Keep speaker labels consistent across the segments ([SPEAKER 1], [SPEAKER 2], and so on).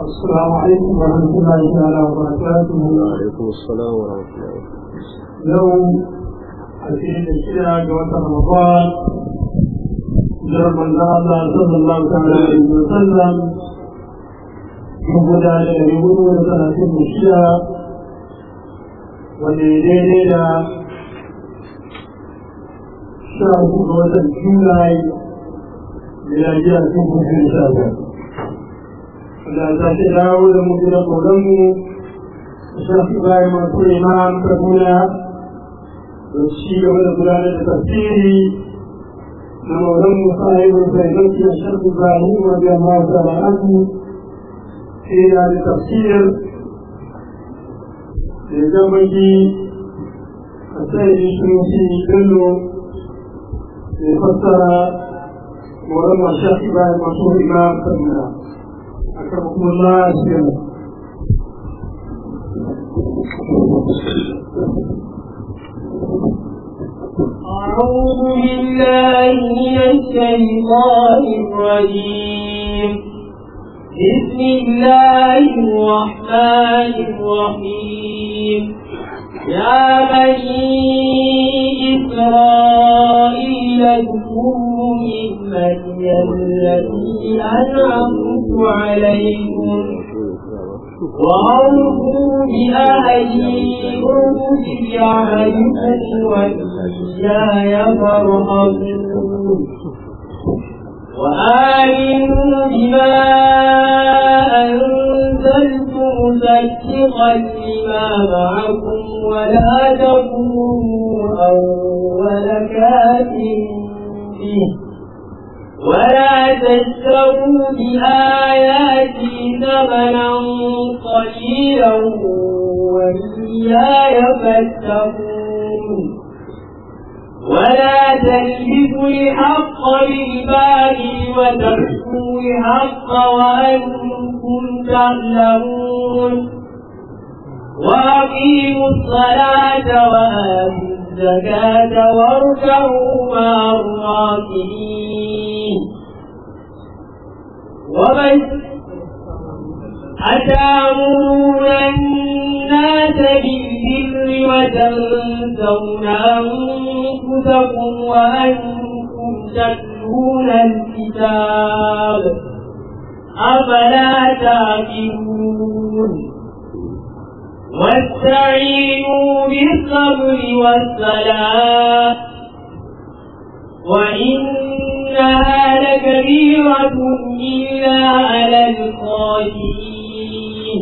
[SPEAKER 1] السلام عليكم ورحمة الله تعالى وبركاته
[SPEAKER 2] وعليكم السلام ورحمة الله وبركاته
[SPEAKER 1] يوم الفين الشيعة جوات رمضان جرب الله صلى الله تعالى عليه وسلم يقول على يقول ثلاثين الشيعة والليلين إلى شهر جوات الجولاي ميلادية كوكو في الشهر da ta ce dawo da mu da koranmu shafi bayan masu imam kaduna da shi gaba da gudanar da tafsiri na maulanmu sahibin zainaki a shafi bayan wajen amma da ba'adu sai da da tafsir da gabaki a sai shi bello da fassara maulanmu shafi bayan masu imam kaduna أكرمكم الله سيما
[SPEAKER 3] أعوذ بالله من الشيطان الرجيم بسم الله الرحمن الرحيم يا بني إسرائيل اذكروا نعمتي التي أنعمت عليكم وأوفوا بأهلي أوف بعهدكم وإياي فارهبون وآمنوا بما أنزلت مصدقا لما معكم ولا تكونوا أول كافر به ولا تشتروا بآياتي ثمنا قليلا وإياي فاتقون ولا تلبسوا الحق بالباطل وتكتموا الحق وأنتم تعلمون وأقيموا الصلاة وآتوا الزكاة واركعوا مع الراكعين ومن أتأمرون الناس بالبر وتنسون أنفسكم وأنتم تتلون الكتاب أفلا تعقلون واستعينوا بالصبر والصلاة وإنها لكبيرة إلا على الخاشعين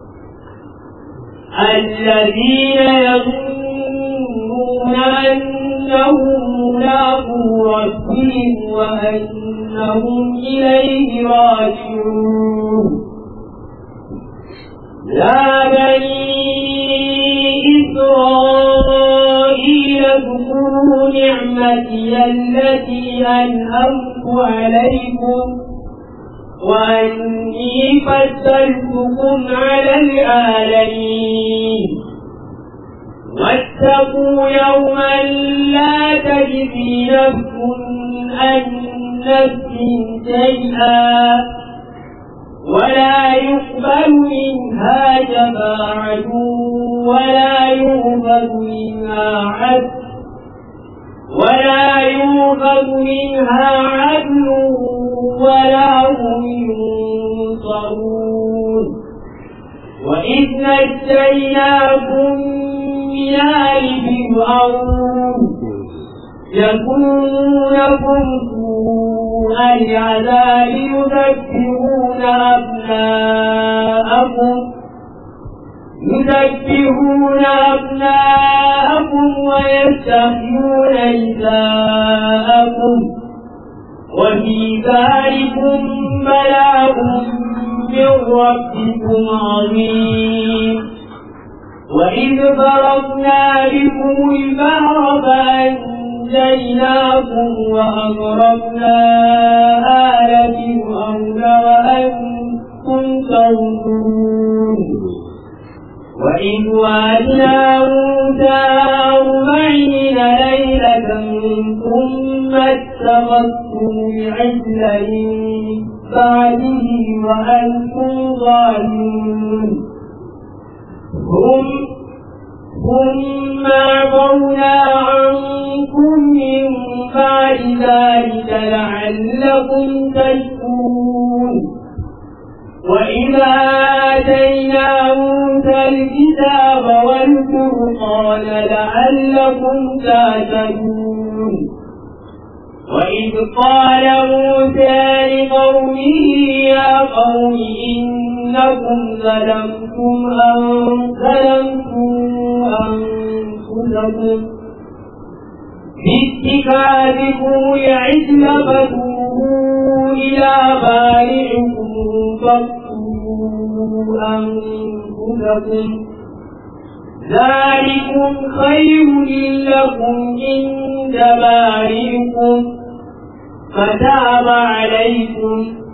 [SPEAKER 3] الذين يظنون أنهم ملاقو ربهم وأنهم إليه راجعون يا بني إسرائيل اذكروا نعمتي التي أنعمت عليكم وأني فضلتكم على العالمين واتقوا يوما لا تجزي نفس عن نفس شيئا ولا يقبل منها شفاعة ولا يؤخذ منها عدل ولا يؤخذ منها عدل ولا هم ينصرون وإذ نجيناكم من آل فرعون يكونكم سوء العذاب يذكرون أبناءكم يذكرون أبناءكم ويستحيون نساءكم وفي ذلكم بلاء من ربكم عظيم وإذ فرضنا بكم البحر فأنجيناكم وأغرقنا آل فرعون وأنتم تنظرون وإذ وعدنا موسى أربعين ليلة ثم اتخذتم العجل من بعده وأنتم ظالمون هم ثم عفونا عنكم من بعد ذلك لعلكم تشكرون وإذا آتينا موسى الكتاب والفرقان لعلكم تهتدون وإذ قال موسى لقومه يا قوم إنكم ظلمتم أن ظلمتم أنفسكم باتخاذكم العجل فتوبوا إلى بارئكم فاقتلوا أنفسكم ذلكم خير لكم عند بارئكم فتاب عليكم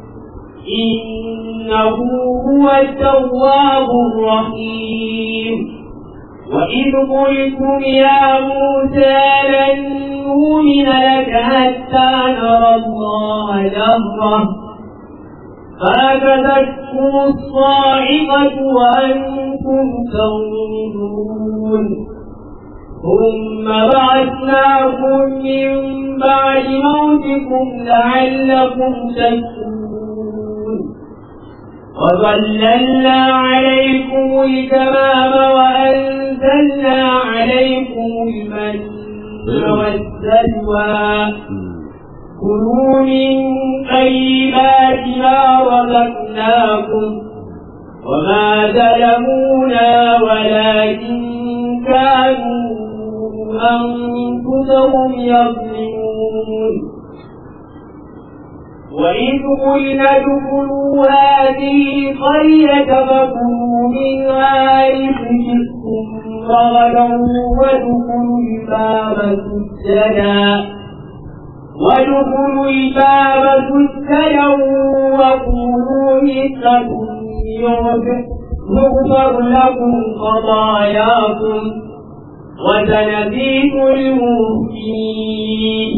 [SPEAKER 3] إنه هو التواب الرحيم وإذ قلتم يا موسى لن نؤمن لك حتى نرى الله جهرة فأخذتكم الصاعقة وأنتم تنظرون ثم بعثناكم من بعد موتكم لعلكم تشكرون وظللنا عليكم الكمام وأنزلنا عليكم المن والسلوى كلوا من طيبات ما رزقناكم وما ظلمونا ولكن كانوا أنفسهم يظلمون وإذ قلنا ادخلوا هذه القرية فكلوا منها حيث شئتم رغدا وادخلوا الباب سجدا وادخلوا الباب سجدا وقولوا حصة يغفر لكم خطاياكم وسنزيد المحسنين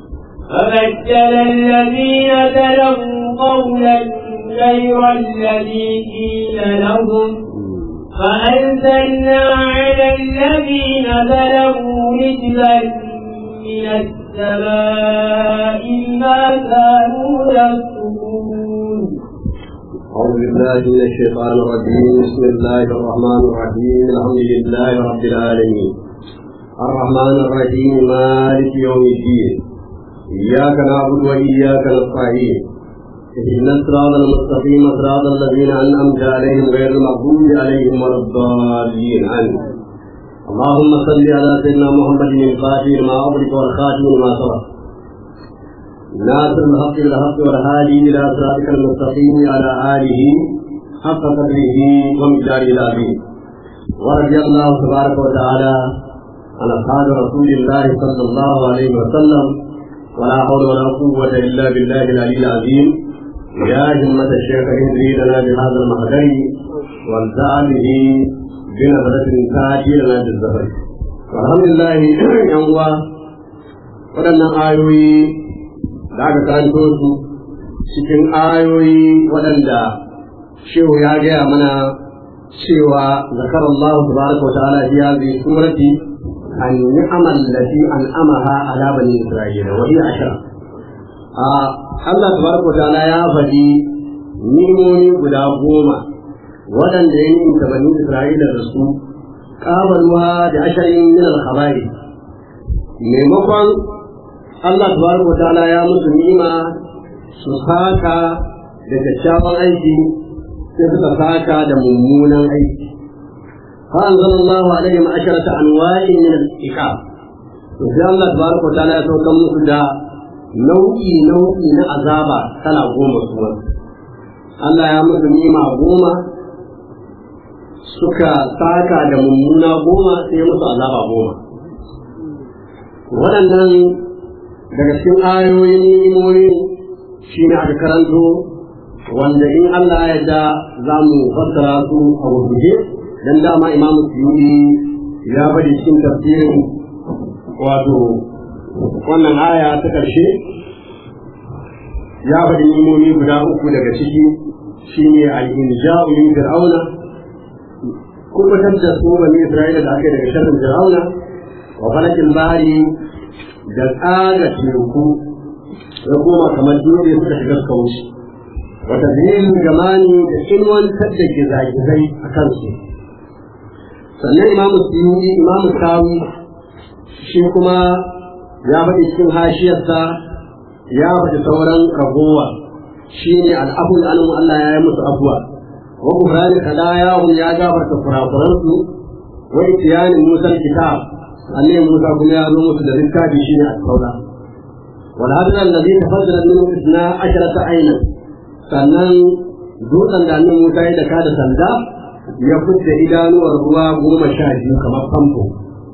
[SPEAKER 3] فبدل الذين ظلموا قولا غير الذي قيل لهم فأنزلنا على الذين ظلموا رجلا من السماء ما كانوا يكفرون
[SPEAKER 2] أعوذ بالله من الشيطان الرجيم بسم الله الرحمن الرحيم الحمد لله رب العالمين الرحمن الرحيم مالك يوم الدين إياك نعبد وإياك نستعين اهدنا الصراط المستقيم صراط الذين أنعمت عليهم غير المغضوب عليهم ولا الضالين آمين اللهم صل على سيدنا محمد الفاتح لما أغلق والخاتم لما سبق ناصر الحق بالحق والهادي إلى صراطك المستقيم على آله حق قدره ومقداره العظيم ورضي الله تبارك وتعالى عن أصحاب رسول الله صلى الله عليه وسلم ولا حول ولا قوة إلا بالله العلي العظيم يا همة الشيخ اهدري لنا بهذا المهدي وانزع به بنظرة تاتي لنا بالزهر والحمد لله يوم waɗannan ayoyi da aka karanto su cikin ayoyi waɗanda shehu ya gaya mana cewa zakar Allah tabaraka wa ta'ala fi hadhihi surati an ni'amal lati an'amaha ala bani isra'ila wa hiya ashra a Allah tabaraka wa ta'ala ya faɗi ni'imomi guda goma waɗanda ya nimta bani isra'ila da su qabalwa da asharin min al-khabari maimakon Allah tabaraka wa ta'ala ya musu ni'ima su saka da kyakkyawan aiki sai suka saka da mummunan aiki fa anzalallahu alaihim asharata anwa'in min al-iqab to sai Allah tabaraka wa ta'ala ya sauka musu da nau'i nau'i na azaba kala goma kuma Allah ya musu ni'ima goma suka saka da mummuna goma sai musu azaba goma waɗannan daga cikin ayoyin ni'imomi shi ne aka karanto wanda in Allah ya da za mu fassara su a gurguje dan dama Imam Suyuti ya bari cikin tafsirin wato wannan aya ta ƙarshe ya faɗi nimomi guda uku daga ciki shine al-inja'u min fir'auna kubutar da su bani Isra'ila da aka yi daga sharrin fir'auna wa falakin bari da tsaga teku ya koma kamar dole suka shiga suka wuce wata zinin gamani da ilmantar da gizagizai a kansu sannan imamu suyuni imamu sawi shi kuma ya faɗi cikin hashiyarsa ya faɗi sauran ragowa shi ne al'afun anhu Allah ya yi musu afuwa wa kufrani kadayahum ya gafarta kurakuransu wa itiyani musa kitab annabi musa kuma ya zo musu da littafi shi ne al-taura wal hadra alladhi tafaddala minhu isna asharata aynan sannan dutsen da annabi musa ya daka da sanda ya fitta idanuwar ruwa goma sha biyu kamar famfo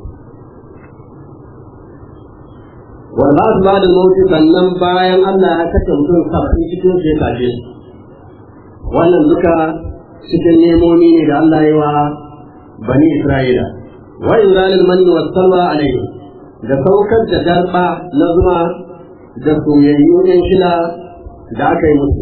[SPEAKER 2] wanda su ba da mawuti sannan bayan Allah ya kashe mutum saba'in cikin sai kashe su wannan duka cikin nemomi ne da Allah ya wa bani Isra'ila wa inzalil manni was salwa alaihi da saukar da darba na zuma da soyayyun yan shila da aka yi musu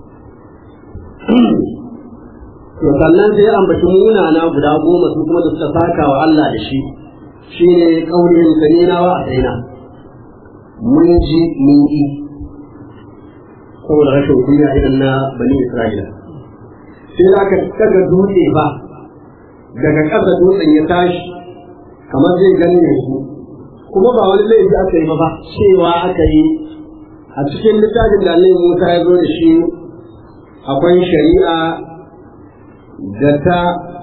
[SPEAKER 2] to sannan sai ambaci munana guda goma su kuma da suka saka wa Allah da shi shine kaulin sanina wa asaina mun ji mun yi saboda rashin kunya idan na bani Isra'ila sai za ka daga dutse ba daga ƙasa dutsen ya tashi kamar zai ganne su kuma ba wani laifi aka yi ba cewa aka yi a cikin littafin da Allah Musa ya zo da shi akwai shari'a da ta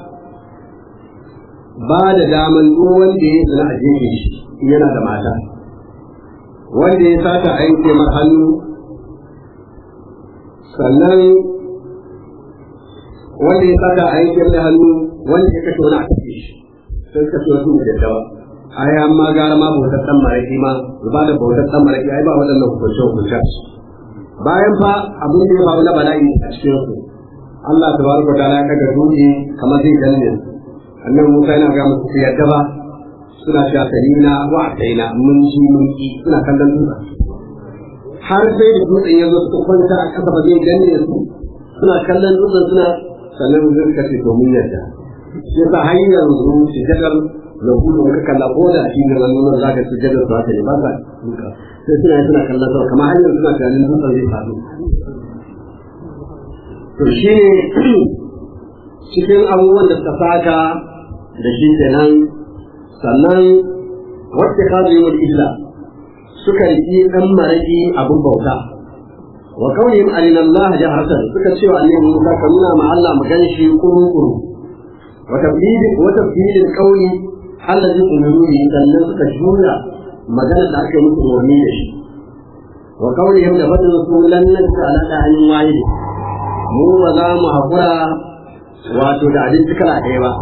[SPEAKER 2] ba da daman duk wanda ya zina a jefe shi yana da mata wanda ya sata a yanke mar hannu sannan wanda ya sata a yanke mai hannu wanda ya kashe wani a kashe shi sai kashe wasu da daddawa ai amma gara ma bautar dan maraki ma ba da bautar dan maraki ai ba waɗannan hukunce hukunce bayan fa abin da ya faru na bala'i a cikin su Allah tabaraka wa ta'ala ya kaga dutse kamar zai danne annabi Musa yana ga musu su yadda ba suna cewa salina wa ataina mun ji mun ki suna kallon dutsen har sai da dutsen ya zo suka kwanta a ƙasa ba zai danne su suna kallon dutsen suna sannan mun suka ce to mun yadda shi yasa har yanzu sujadar na gudu ka kalla ko da shi ne nan za ka sujadar su haka ne ba sa duka sai suna suna kallon sama kamar har yanzu suna tunanin dutsen zai faɗo to shi ne cikin abubuwan da suka saka da shi kenan sannan wacce ka zai wani illa suka yi ɗan maraƙi abin bauta wa kaunihim alina Allah jaharatan suka ce wa annabi Musa ka nuna ma Allah mu gan shi kuru-kuru wa tafdilin wa tafdilin qauli allazi umiru bi sannan suka jura magana da aka yi musu umarni da shi wa kaunihim da fadin su lan nanta ala da'anin wahidi mu ba za mu haƙura wato da abinci kala ɗaya ba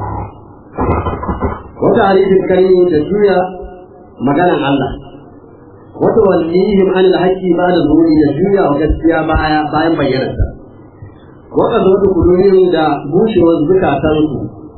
[SPEAKER 2] wata halittar kalmi da juya maganan Allah wata wallihim an alhaqi ba da zuri da juya wa gaskiya baya bayan bayyanarsa wata zuwa kudurin da bushewar zukatan su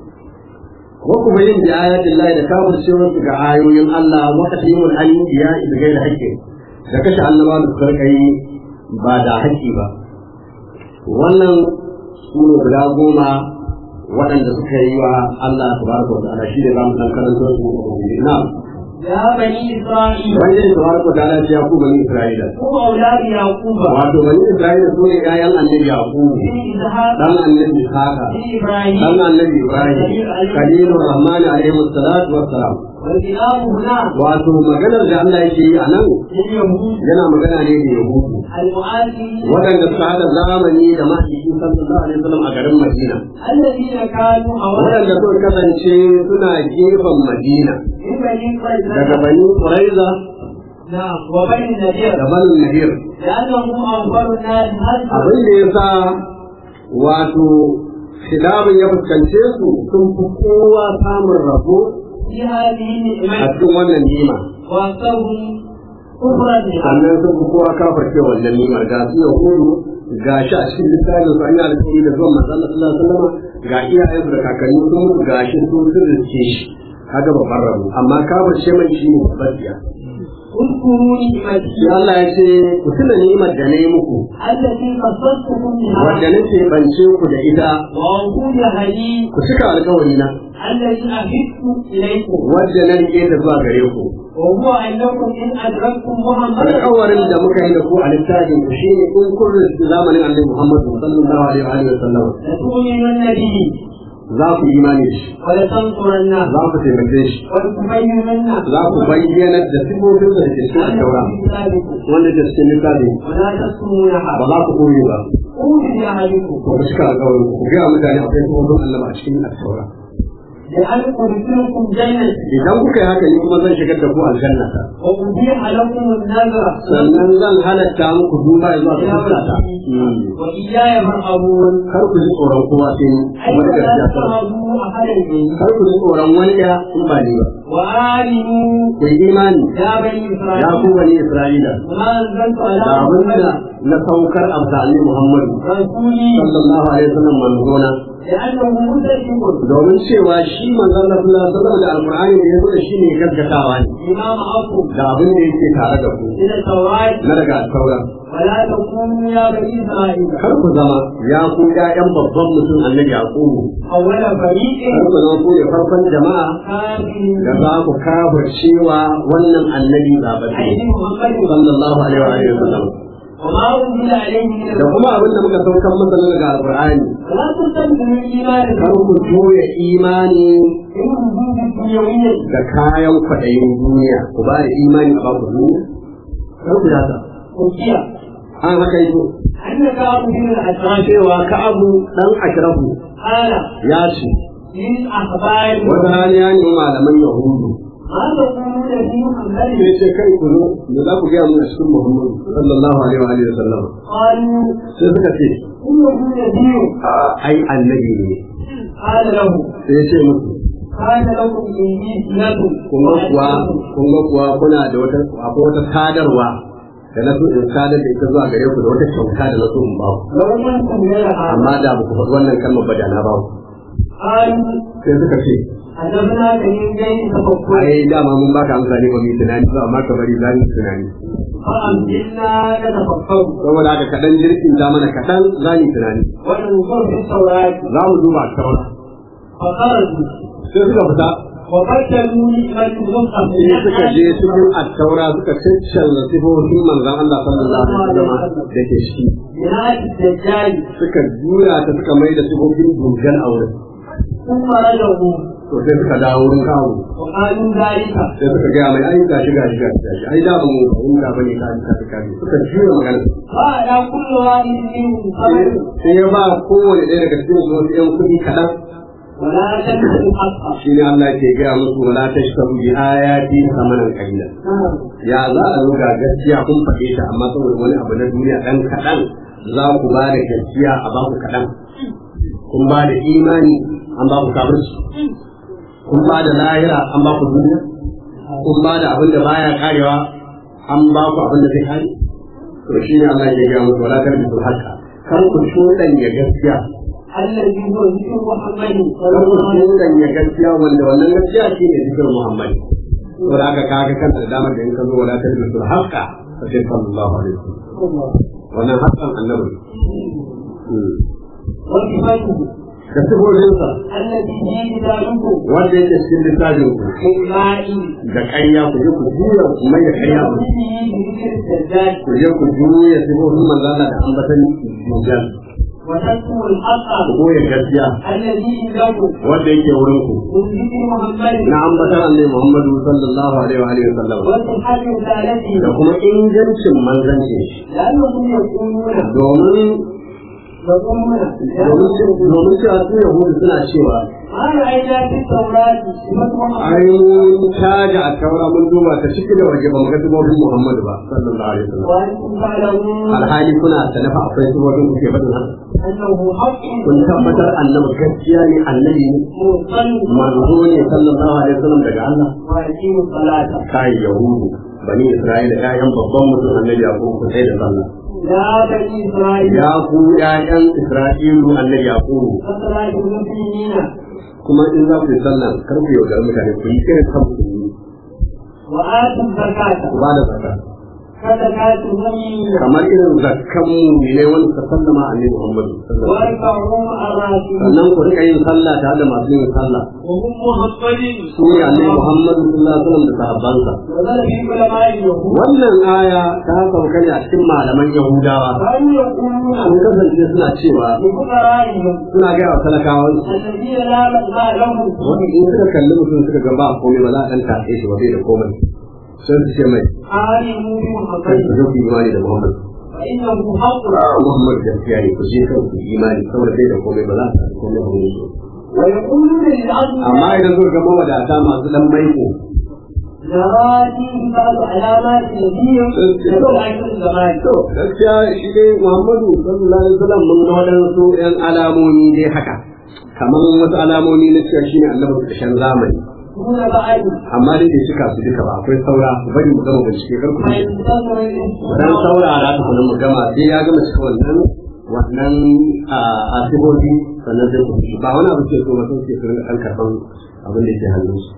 [SPEAKER 2] wa kuma yin da ayatin Allah da kafircewar su ga ayoyin Allah wa katimul anbiya da gaira haƙƙi da kashe annaba da suka kai ba da haƙƙi ba wannan su ne guda goma waɗanda suka yi wa Allah tabaraka wa ta'ala shi ne za mu san karantar su na
[SPEAKER 3] يا بني إسرائيل
[SPEAKER 2] wanda ne tabaraka wa ta'ala ya ku bani Isra'ila
[SPEAKER 3] هم أولاد يعقوب
[SPEAKER 2] wato bani Isra'ila su ne ƴaƴan annabi Yaqub
[SPEAKER 3] بن إسحاق
[SPEAKER 2] dan annabi Ishaqa
[SPEAKER 3] بن إبراهيم
[SPEAKER 2] dan annabi Ibrahim kalilur rahman alaihi salatu wassalam
[SPEAKER 3] والكلام هنا
[SPEAKER 2] wato maganar da Allah yake yi a nan
[SPEAKER 3] لليهود
[SPEAKER 2] yana magana ne da Yahudu
[SPEAKER 3] المعاصرين
[SPEAKER 2] waɗanda suka haɗa zamani da mahaifi sallallahu alaihi wasallam a garin Madina
[SPEAKER 3] الذين كانوا أولا
[SPEAKER 2] waɗanda suka kasance suna gefen Madina
[SPEAKER 3] من بني
[SPEAKER 2] daga
[SPEAKER 3] قريظة
[SPEAKER 2] Bani Quraiza
[SPEAKER 3] نعم وبني النذير
[SPEAKER 2] da Bani Nadir
[SPEAKER 3] لأنهم أوفر الناس هذا
[SPEAKER 2] abin da ya sa wato khilafin ya fuskance su sun fi kowa samun rabo
[SPEAKER 3] في هذه
[SPEAKER 2] a
[SPEAKER 3] النعمة
[SPEAKER 2] cikin wannan nima
[SPEAKER 3] وأكثرهم كفرا بها
[SPEAKER 2] sannan sun fi kowa kafarce wannan nimar ga su yahudu ga shi a cikin littafin su an yi alƙawari da zuwan manzon Allah sallallahu alaihi wasallam ga iyayensu da kakanni sun mutu ga shi sun sun riske shi kaga babban rabo amma kafarce mai shi ne babbar biya
[SPEAKER 3] اذكروا نعمتي
[SPEAKER 2] sai Allah ya ce ku tuna ni'imar da na yi muku
[SPEAKER 3] التي خصصتكم بها
[SPEAKER 2] wadda nake bance ku da ita
[SPEAKER 3] وأوفوا بعهدي
[SPEAKER 2] ku cika alkawari na
[SPEAKER 3] الذي أهدت إليكم
[SPEAKER 2] wadda na rike ta zuwa gare ku
[SPEAKER 3] وهو أنكم إن أدركتم محمدا
[SPEAKER 2] alkawarin da muka yi da ku a littafin ku shine in kun rinsu zamanin annabi Muhammad sallallahu alaihi wa sallam
[SPEAKER 3] لتؤمنن به
[SPEAKER 2] za ku imani da shi
[SPEAKER 3] ولتنصرنه
[SPEAKER 2] za ku taimake shi
[SPEAKER 3] ولتبيننه
[SPEAKER 2] za ku bayyana da sifofin da ke cikin alkawara
[SPEAKER 3] كتابكم
[SPEAKER 2] wanda ke cikin littafin
[SPEAKER 3] ولا تكتمونها
[SPEAKER 2] ba za ku koyi ba
[SPEAKER 3] قولوا بعهدكم
[SPEAKER 2] ku cika alkawarin ku ga mutane akwai sifofin Allah a cikin alkawara
[SPEAKER 3] لأن أدخلكم جنة
[SPEAKER 2] idan kuka yi haka ni kuma zan shigar da ku aljanna ta
[SPEAKER 3] وأبيح لكم النذر
[SPEAKER 2] sannan zan halatta muku duba zuwa ta fuskata
[SPEAKER 3] وإياي فارهبون
[SPEAKER 2] kar ku ji tsoron kowa sai ni
[SPEAKER 3] أي
[SPEAKER 2] kuma da
[SPEAKER 3] لا
[SPEAKER 2] gaskiya ta
[SPEAKER 3] ترهبوا أحدا مني
[SPEAKER 2] kar ku ji tsoron wani ya in ba ni ba
[SPEAKER 3] وآمنوا
[SPEAKER 2] ku yi imani
[SPEAKER 3] يا بني
[SPEAKER 2] ya ku
[SPEAKER 3] إسرائيل
[SPEAKER 2] bani Isra'ila
[SPEAKER 3] وما أنزلت
[SPEAKER 2] da
[SPEAKER 3] على
[SPEAKER 2] abin da
[SPEAKER 3] محمد
[SPEAKER 2] na saukar a sa'ani Muhammadu
[SPEAKER 3] رسولي
[SPEAKER 2] sallallahu alaihi wasallam manzona
[SPEAKER 3] لأنه مدرك
[SPEAKER 2] domin cewa shi manzon Allah sallallahu alaihi wasallam da alqur'ani da yazo da shi ne gaskatawa ne
[SPEAKER 3] بما معكم
[SPEAKER 2] da abin da yake tare da ku
[SPEAKER 3] من التوراة
[SPEAKER 2] na daga sauran
[SPEAKER 3] ولا تكونوا يا بني إسرائيل
[SPEAKER 2] kar ku zama ya ku ƴaƴan babban mutum annabi yaqubu
[SPEAKER 3] أول فريق
[SPEAKER 2] kar ku zama ku ne farkon jama'a da
[SPEAKER 3] كافر
[SPEAKER 2] za ku kafa cewa wannan annabi zaɓaɓɓe
[SPEAKER 3] أي محمد
[SPEAKER 2] sallallahu alaihi wa alihi wasallam
[SPEAKER 3] وما أنزل عليه من
[SPEAKER 2] da kuma abin da muka saukar masa na daga alqur'ani
[SPEAKER 3] ولا تستبدلوا الإيمان
[SPEAKER 2] kar ku juya imani
[SPEAKER 3] بالوجود الدنيوية
[SPEAKER 2] da kayan kwaɗayin duniya ku ba da imani a baku duniya kar ku yata
[SPEAKER 3] وكيا
[SPEAKER 2] an haka yi
[SPEAKER 3] أن كعب بن
[SPEAKER 2] an
[SPEAKER 3] الأشرف
[SPEAKER 2] cewa ka'abu dan ashrafu
[SPEAKER 3] قال
[SPEAKER 2] ya ce
[SPEAKER 3] للأخبار
[SPEAKER 2] wata rana ya nemi malaman yahudu
[SPEAKER 3] ما تقولون في محمد
[SPEAKER 2] sai ce kai ku zo da za ku gaya mun a cikin muhammadu sallallahu alaihi wa alihi wasallam
[SPEAKER 3] قالوا
[SPEAKER 2] sai suka ce
[SPEAKER 3] إنه نبي
[SPEAKER 2] ai annabi ne
[SPEAKER 3] قال له
[SPEAKER 2] sai ya ce musu
[SPEAKER 3] كان لكم إنجيل لكم
[SPEAKER 2] kun ga kuwa kun ga kuwa kuna da wata akwai wata sadarwa da na so in sadar da ita zuwa gare ku da wata kyauta da na so in ba ku
[SPEAKER 3] لو منكم غيرها
[SPEAKER 2] amma da ba ku faɗi wannan kalmar ba da na ba ku
[SPEAKER 3] قالوا
[SPEAKER 2] sai suka ce
[SPEAKER 3] أجبنا من غير تفكر
[SPEAKER 2] ai dama mun baka amsa ne ba mu yi tunani ba amma ka bari za mu yi tunani
[SPEAKER 3] فأمسكنا نتفكر
[SPEAKER 2] saboda haka kaɗan jirgin ta mana kaɗan za mu yi tunani
[SPEAKER 3] وننظر في التوراة
[SPEAKER 2] za mu duba a kawai
[SPEAKER 3] فخرجوا
[SPEAKER 2] sai suka fita
[SPEAKER 3] وبدلوا نعمة المصحف
[SPEAKER 2] sai suka je cikin attaura suka cancanza sifofin manzon Allah sallallahu alaihi wasallam da ke shi
[SPEAKER 3] بناء الدجال
[SPEAKER 2] suka jura ta suka mai da sifofin dujjal a wurin
[SPEAKER 3] ثم رجعوا
[SPEAKER 2] to sai suka dawo wurin kawo
[SPEAKER 3] وقالوا ذلك
[SPEAKER 2] sai suka gaya mai ai gashi gashi gashi gashi ai da ba mu fahimta bane ka ka ka ka suka jura magana
[SPEAKER 3] فعلى كل واحد منهم
[SPEAKER 2] sai
[SPEAKER 3] خمس
[SPEAKER 2] sai ya ba kowane ɗaya daga cikin su wasu ƴan kuɗi kaɗan
[SPEAKER 3] ولا تنسوا الحق
[SPEAKER 2] shi ne Allah ke gaya musu wala tashtaru bi ayati samanan qalila ya za a zo ga gaskiya kun faɗe ta amma saboda wani abu na duniya ɗan kaɗan za ku ba da gaskiya a ba ku kaɗan kun ba da imani an ba ku kafirci kun ba da lahira an ba ku duniya kun ba da abin da baya karewa an ba ku abin da zai kare to shi ne Allah ke gaya musu wala tarbitul haqqa kar ku ya gaskiya
[SPEAKER 3] الذي هو ذكر محمد صلى
[SPEAKER 2] kar ku
[SPEAKER 3] الله عليه وسلم
[SPEAKER 2] ya gaskiya wanda wannan gaskiya shi ne zikirin Muhammad to da aka kaga kanta da damar da in ka zo wala tarbitul haqqa fa sai sallallahu alaihi wasallam wannan haƙƙan annabi
[SPEAKER 3] وصفاته
[SPEAKER 2] da sifofinsa
[SPEAKER 3] التي هي كتابكم
[SPEAKER 2] wanda yake cikin littafin ku
[SPEAKER 3] بالماء
[SPEAKER 2] da ƙarya ku je ku juya ku mai da ƙarya ku
[SPEAKER 3] بذكر الدجال
[SPEAKER 2] ku je ku juya sifofin manzo Allah da ambatan dujjal
[SPEAKER 3] وتكتم الحق
[SPEAKER 2] ku goya gaskiya
[SPEAKER 3] الذي عندكم
[SPEAKER 2] wanda yake wurin ku
[SPEAKER 3] من ذكر محمد
[SPEAKER 2] na ambatan annabi Muhammadu sallallahu alaihi wa alihi wasallam
[SPEAKER 3] وصحة رسالته
[SPEAKER 2] da kuma ingancin manzancin shi
[SPEAKER 3] لأنهم يقولون
[SPEAKER 2] domin
[SPEAKER 3] يقولون
[SPEAKER 2] domin cewa su yahudu suna cewa
[SPEAKER 3] ما رأينا في التوراة صفة محمد
[SPEAKER 2] ai mun caja a taura mun duba ta ciki da waje ba mu ga sifofin Muhammadu ba sallallahu alaihi wasallam
[SPEAKER 3] وأنتم تعلمون
[SPEAKER 2] alhali kuna sanafa akwai sifofin kuke faɗin haka
[SPEAKER 3] أنه حق
[SPEAKER 2] kun tabbatar annabi gaskiya ne annabi ne
[SPEAKER 3] مرسل
[SPEAKER 2] manzo ne sallallahu alaihi wasallam daga Allah
[SPEAKER 3] ويقيم الصلاة
[SPEAKER 2] kai yahudu bani isra'ila ƴaƴan babban mutum annabi yaqub ku sai da sallah
[SPEAKER 3] يا بني إسرائيل
[SPEAKER 2] ya ku ƴaƴan isra'ilu annabi yaqub
[SPEAKER 3] فصلاة المسلمين
[SPEAKER 2] kuma in za ku yi sallah kar ku yaudar mutane ku yi irin kan musulmi
[SPEAKER 3] وآتوا الزكاة
[SPEAKER 2] ku ba da zakka
[SPEAKER 3] فزكاتهم
[SPEAKER 2] kamar irin zakkan mu ne wanda suka sallama annabi Muhammad sallallahu alaihi wasallam
[SPEAKER 3] وارفعهم الراكبين
[SPEAKER 2] sannan ku rika yin sallah tare da masu yin sallah
[SPEAKER 3] وهم محمد
[SPEAKER 2] su ne annabi Muhammad sallallahu alaihi wasallam da sahabbansa
[SPEAKER 3] وذل في علماء اليهود
[SPEAKER 2] wannan aya ta sauka ne a cikin malaman Yahudawa
[SPEAKER 3] كانوا يقولون
[SPEAKER 2] sun kasance suna cewa
[SPEAKER 3] لفقرائهم
[SPEAKER 2] suna gaya wa talakawan
[SPEAKER 3] الذين لا مدفع لهم
[SPEAKER 2] wani in suka kalli mutum suka ga ba komai ba za a dan tafe shi ba bai da komai sai su ce mai
[SPEAKER 3] آمنوا
[SPEAKER 2] kai
[SPEAKER 3] بمحمد
[SPEAKER 2] ku zo ku yi imani da Muhammad
[SPEAKER 3] فإنه حق
[SPEAKER 2] Muhammad gaskiya ne ku je kan ku yi imani saboda bai da komai ba za a tafi komai ba ne
[SPEAKER 3] ويقولون للعبد
[SPEAKER 2] amma idan zo ga mawadata masu dan maiko
[SPEAKER 3] نراتي بعض علامات الدين يدل على الزمان
[SPEAKER 2] to gaskiya shi dai Muhammadu sallallahu alaihi wasallam mun ga wadansu yan alamomi dai haka kamar wasu alamomi na cewa shine annabi ƙarshen zamani
[SPEAKER 3] دون بعد
[SPEAKER 2] amma da ke cika su duka ba akwai saura ku bari mu gama bincike kar ku
[SPEAKER 3] ما
[SPEAKER 2] ji
[SPEAKER 3] ينتظر
[SPEAKER 2] dan
[SPEAKER 3] الاستثناء
[SPEAKER 2] saurara ta kuma mu gama sai ya gama cika wannan wannan a asibobi sannan sai ku ji ba wani abu ce so mutum ke su rinka ɗan karɓan abin da ke hannun su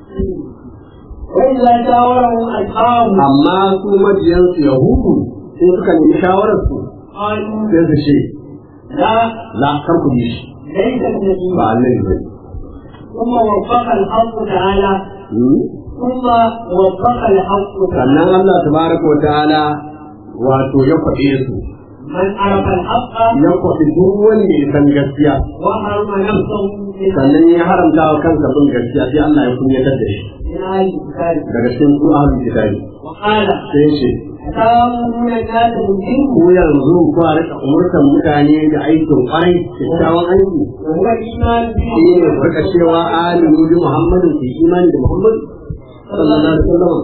[SPEAKER 3] وإذا جاورهم أصحابه
[SPEAKER 2] amma su majiyansu yahudu sai suka nemi shawarar su
[SPEAKER 3] قالوا
[SPEAKER 2] sai su ce
[SPEAKER 3] لا
[SPEAKER 2] la kar ku bi shi
[SPEAKER 3] ليس النبي
[SPEAKER 2] ba annabi bane
[SPEAKER 3] ثم وفق الحق تعالى
[SPEAKER 2] Hmm?
[SPEAKER 3] ثم وفق الحق
[SPEAKER 2] sannan
[SPEAKER 3] تعالى
[SPEAKER 2] Allah tabaraka wa ta'ala wato ya kwaɗe su
[SPEAKER 3] من عرف الحق
[SPEAKER 2] ya kwaɗi duk wanda ya san gaskiya
[SPEAKER 3] وحرم نفسه من
[SPEAKER 2] sannan ya haramta wa kansa bin gaskiya sai Allah ya kunyatar da shi
[SPEAKER 3] من آل الكتاب
[SPEAKER 2] daga cikin su ahlul kitabi
[SPEAKER 3] وقال
[SPEAKER 2] sai ya ce
[SPEAKER 3] أتامرون الناس بالبر
[SPEAKER 2] ku yanzu ku a rika umurtan mutane da aikin kwarai kyakkyawan aiki
[SPEAKER 3] وهو الإيمان
[SPEAKER 2] shi ne ku rika cewa alimu bi muhammadin ku yi imani da muhammadu sallallahu alaihi wasallam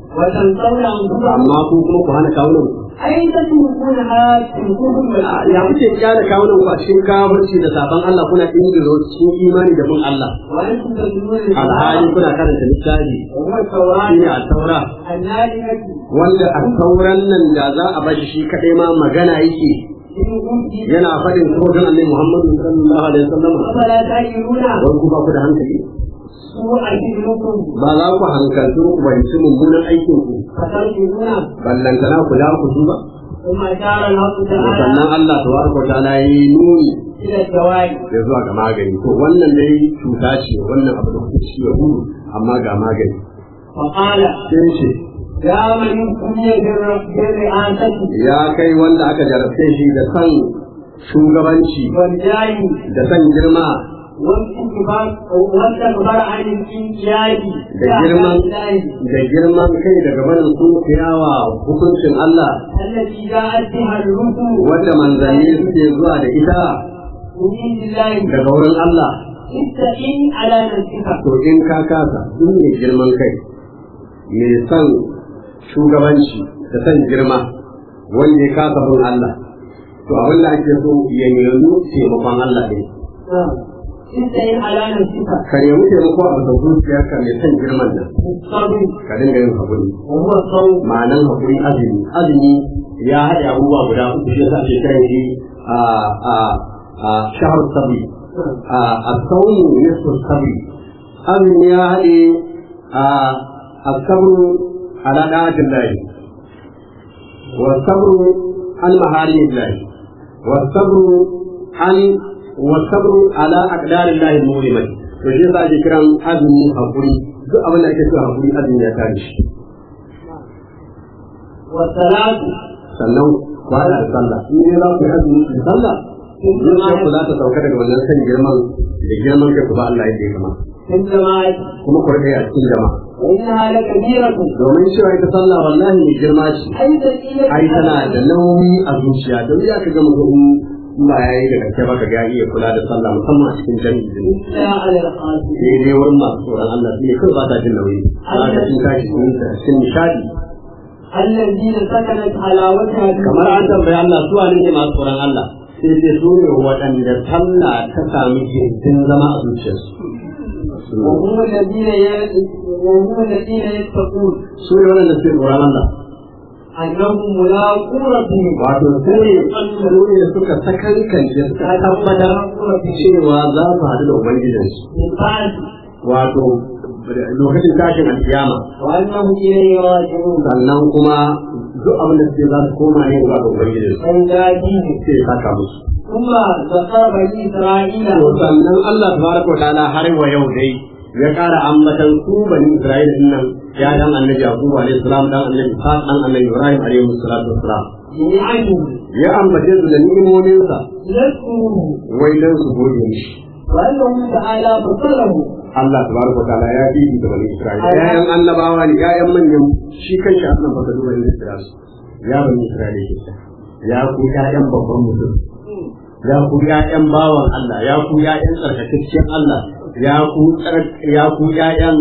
[SPEAKER 3] وتنسون أنفسكم
[SPEAKER 2] amma ku kuma ku hana kawunan ku
[SPEAKER 3] أين تتركونها في الكفر
[SPEAKER 2] ya
[SPEAKER 3] والعدل
[SPEAKER 2] kuke kyale kawunan ku a cikin kafirci da saban Allah kuna ingiro cikin imani da bin Allah
[SPEAKER 3] وأنتم تتلون
[SPEAKER 2] alhali
[SPEAKER 3] الكتاب
[SPEAKER 2] kuna karanta littafi
[SPEAKER 3] وهو التوراة
[SPEAKER 2] shine a taura
[SPEAKER 3] النارية
[SPEAKER 2] wanda a tauran nan da za a bashi shi kadai ma magana yake
[SPEAKER 3] إن أوتي
[SPEAKER 2] yana faɗin tsohon annabi Muhammadu sallallahu alaihi wasallam
[SPEAKER 3] أفلا تعقلون
[SPEAKER 2] wani ku ba ku da hankali
[SPEAKER 3] سوء فكركم
[SPEAKER 2] ba za ku hankaltu ku fahimci mummunan aikin ku
[SPEAKER 3] فترجعون
[SPEAKER 2] ballantana ku da ku duba
[SPEAKER 3] ثم أشار الحق تعالى
[SPEAKER 2] sannan Allah tabaraka wa ta'ala yayi nuni
[SPEAKER 3] إلى الزواج
[SPEAKER 2] ya zuwa ga magani to wannan dai cuta ce wannan abu da kuke ci ya gudu amma ga magani
[SPEAKER 3] فقال
[SPEAKER 2] sai ce
[SPEAKER 3] يا من ابتلي بالر- بالرئاسة
[SPEAKER 2] ya kai wanda aka jarabce shi da san shugabanci
[SPEAKER 3] والجاه
[SPEAKER 2] da san girma
[SPEAKER 3] والانتفاع والتكبر عن الانقياد
[SPEAKER 2] da girman da girman kai daga barin sunkiyawa hukuncin Allah
[SPEAKER 3] التي جاءت بها الرسل
[SPEAKER 2] wanda manzanni suke zuwa da ita
[SPEAKER 3] من عند الله
[SPEAKER 2] daga wurin Allah
[SPEAKER 3] استقيم على نفسك
[SPEAKER 2] to in ka kasa duk mai girman kai mai son shugabanci da son girma wanda ya kasa bin Allah to abin da ake so ya nemi taimakon Allah ne
[SPEAKER 3] استقيم على نفسك
[SPEAKER 2] ka nemi taimako a bisa zuciyarka mai son girman nan
[SPEAKER 3] بالصبر
[SPEAKER 2] ka dinga yin haƙuri
[SPEAKER 3] وهو الصوم
[SPEAKER 2] ma'anan haƙuri azumi azumi ya haɗe abubuwa guda uku shi yasa ake kiran shi a a a shahar sabri a a sauni nisfu sabri azumi ya haɗe a a sabru ala da'atin lahi wa sabru an maharimin lahi wa sabru an wa sabru ala aqdarin lahi mulimai to shi yasa ake kiran azumi haƙuri duk abin da ake so haƙuri azumi ya kare shi
[SPEAKER 3] والصلاة
[SPEAKER 2] sannan kwana da sallah in dai za ku yi azumi da sallah zuciyar ku za ta sauka daga wannan san girman da girman kai ku ba Allah yadda ya kama
[SPEAKER 3] في الجماعة
[SPEAKER 2] kuma ku rika yi a cikin jama'a
[SPEAKER 3] وإنها لكبيرة
[SPEAKER 2] domin cewa ita sallah wallahi mai girma ce
[SPEAKER 3] أي ثقيلة
[SPEAKER 2] ai tana da nauyi a zuciya don ya ka ga mutum in ba ya yi da gaske ba ka ga ya iya kula da sallah musamman a cikin jami'i ne
[SPEAKER 3] إلا على الخاسر
[SPEAKER 2] sai dai wurin masu tsoron Allah su ne kawai ba ta jin nauyi za ka cin tashi cikin nishadi
[SPEAKER 3] الذين سكنت حلاوتها
[SPEAKER 2] kamar an tambayi Allah su wane ne masu tsoron Allah sai ce su ne waɗanda sallah ta sami gindin zama a zuciyarsu
[SPEAKER 3] وهم الذين ي- وهم الذين يتقون
[SPEAKER 2] su ne waɗanda suke tsoron Allah
[SPEAKER 3] أنهم ملاقو ربهم
[SPEAKER 2] wato su ne su ne suka sakankance suka tabbatar cewa za su haɗu da ubangijinsu
[SPEAKER 3] بالبعث
[SPEAKER 2] wato lokacin tashin alkiyama
[SPEAKER 3] وأنهم إليه راجعون
[SPEAKER 2] sannan kuma duk abin da suke za su koma ne ga ubangiji su
[SPEAKER 3] فيجازيهم
[SPEAKER 2] sai ya saka musu
[SPEAKER 3] ثم ذكر بني إسرائيل
[SPEAKER 2] to sannan Allah tabaraka wa ta'ala har wa yau dai ya ƙara ambatan su bani Isra'ila din nan ya dan annabi Yaqub alaihi salam dan annabi Ishaq dan annabi Ibrahim alaihi salatu wassalam
[SPEAKER 3] بنعمه
[SPEAKER 2] ya ambace su da ni'imominsa
[SPEAKER 3] يذكره
[SPEAKER 2] wai dan su gode mishi
[SPEAKER 3] وأنه تعالى فضله
[SPEAKER 2] Allah tabaraka wa ta'ala ya bibi da bani Isra'ila yayan annabawa ne yayan manyan shi kanshi Allah baka duba ne da su ya bani Isra'ila ke ta ya ku yayan babban mutum ya ku yayan bawan Allah ya ku yayan tsarkakaccen Allah ya ku tsar- ya ku yayan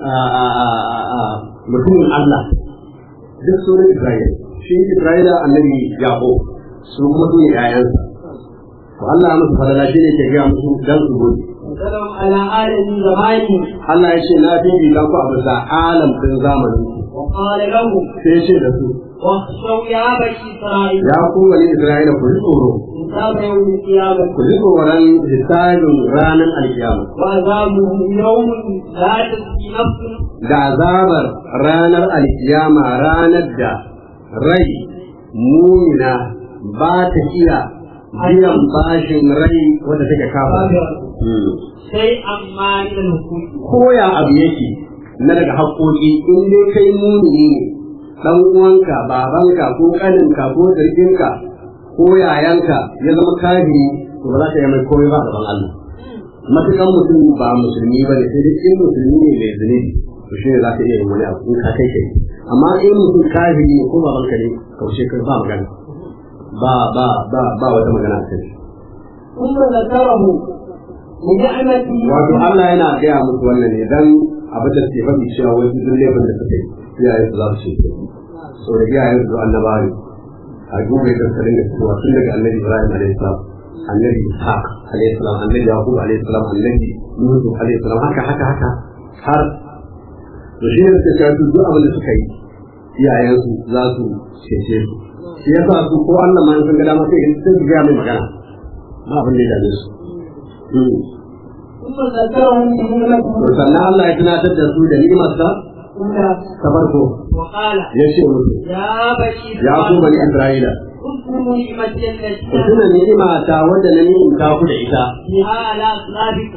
[SPEAKER 2] mutumin Allah duk sunan Isra'ila shi Isra'ila annabi Yaqub su kuma su ne yayansa to Allah ya musu falala shi ne ke ga musu dan su gode
[SPEAKER 3] وسلم على آله زمانه
[SPEAKER 2] Allah ya ce na bibita ku a bisa alam din zamanin ku
[SPEAKER 3] وقال لهم
[SPEAKER 2] sai ya ce da su
[SPEAKER 3] واخشوا يا بني إسرائيل
[SPEAKER 2] ya ku wani Isra'ila ku ji tsoro
[SPEAKER 3] حساب يوم القيامة
[SPEAKER 2] ku ji tsoron hisabin ranar alkiyama
[SPEAKER 3] وعذابه يوم لا تزكي نفس
[SPEAKER 2] da azabar ranar alkiyama ranar da rai mumina ba ta iya biyan bashin rai wadda take kafa Hmm.
[SPEAKER 3] شيئا ما من الحقوق
[SPEAKER 2] koya abu yake na daga haƙoƙi in dai kai mumini ne dan uwanka babanka ko kaninka ko jirginka ko yayanka ya zama kafiri to ba za ka yi mai komai ba a gaban Allah matukan mutum ba musulmi ba ne sai dai in musulmi ne mai zunubi to shi ne za ka iya yin wani abu in ka kai kai amma in mutum kafiri ne ko babanka ne kaushe kai ba magana ba ba ba ba wata magana a kai
[SPEAKER 3] ثم ذكره بنعمته
[SPEAKER 2] wato Allah yana gaya musu wannan ne dan abin da suke faɗi cewa wai su duk laifin da suka yi iyayen su za su ce so da iyayen su annabawa ne a duba yadda suka dinga fitowa tun daga annabi Ibrahim alaihi salam annabi Ishaq alaihi salam annabi Yaqub alaihi salam annabi Nuhu alaihi salam haka haka haka har to shi ne suka ce su duk abin da suka yi iyayen su za su cece su shi yasa su ko Allah ma sun ga dama sai sai su ga mai magana ba abin da ya dame su Mm.
[SPEAKER 3] ثم ذكرهم بنعمته
[SPEAKER 2] To sannan Allah ya tunatar da su da ni'imarsa
[SPEAKER 3] الأولى
[SPEAKER 2] ta farko
[SPEAKER 3] وقال
[SPEAKER 2] ya ce musu
[SPEAKER 3] يا بني
[SPEAKER 2] ya ku bani
[SPEAKER 3] إسرائيل
[SPEAKER 2] Isra'ila
[SPEAKER 3] اذكروا نعمتي التي
[SPEAKER 2] ku tuna ni'ima ta wadda na ni'imta ku da ita
[SPEAKER 3] بها على أسلافكم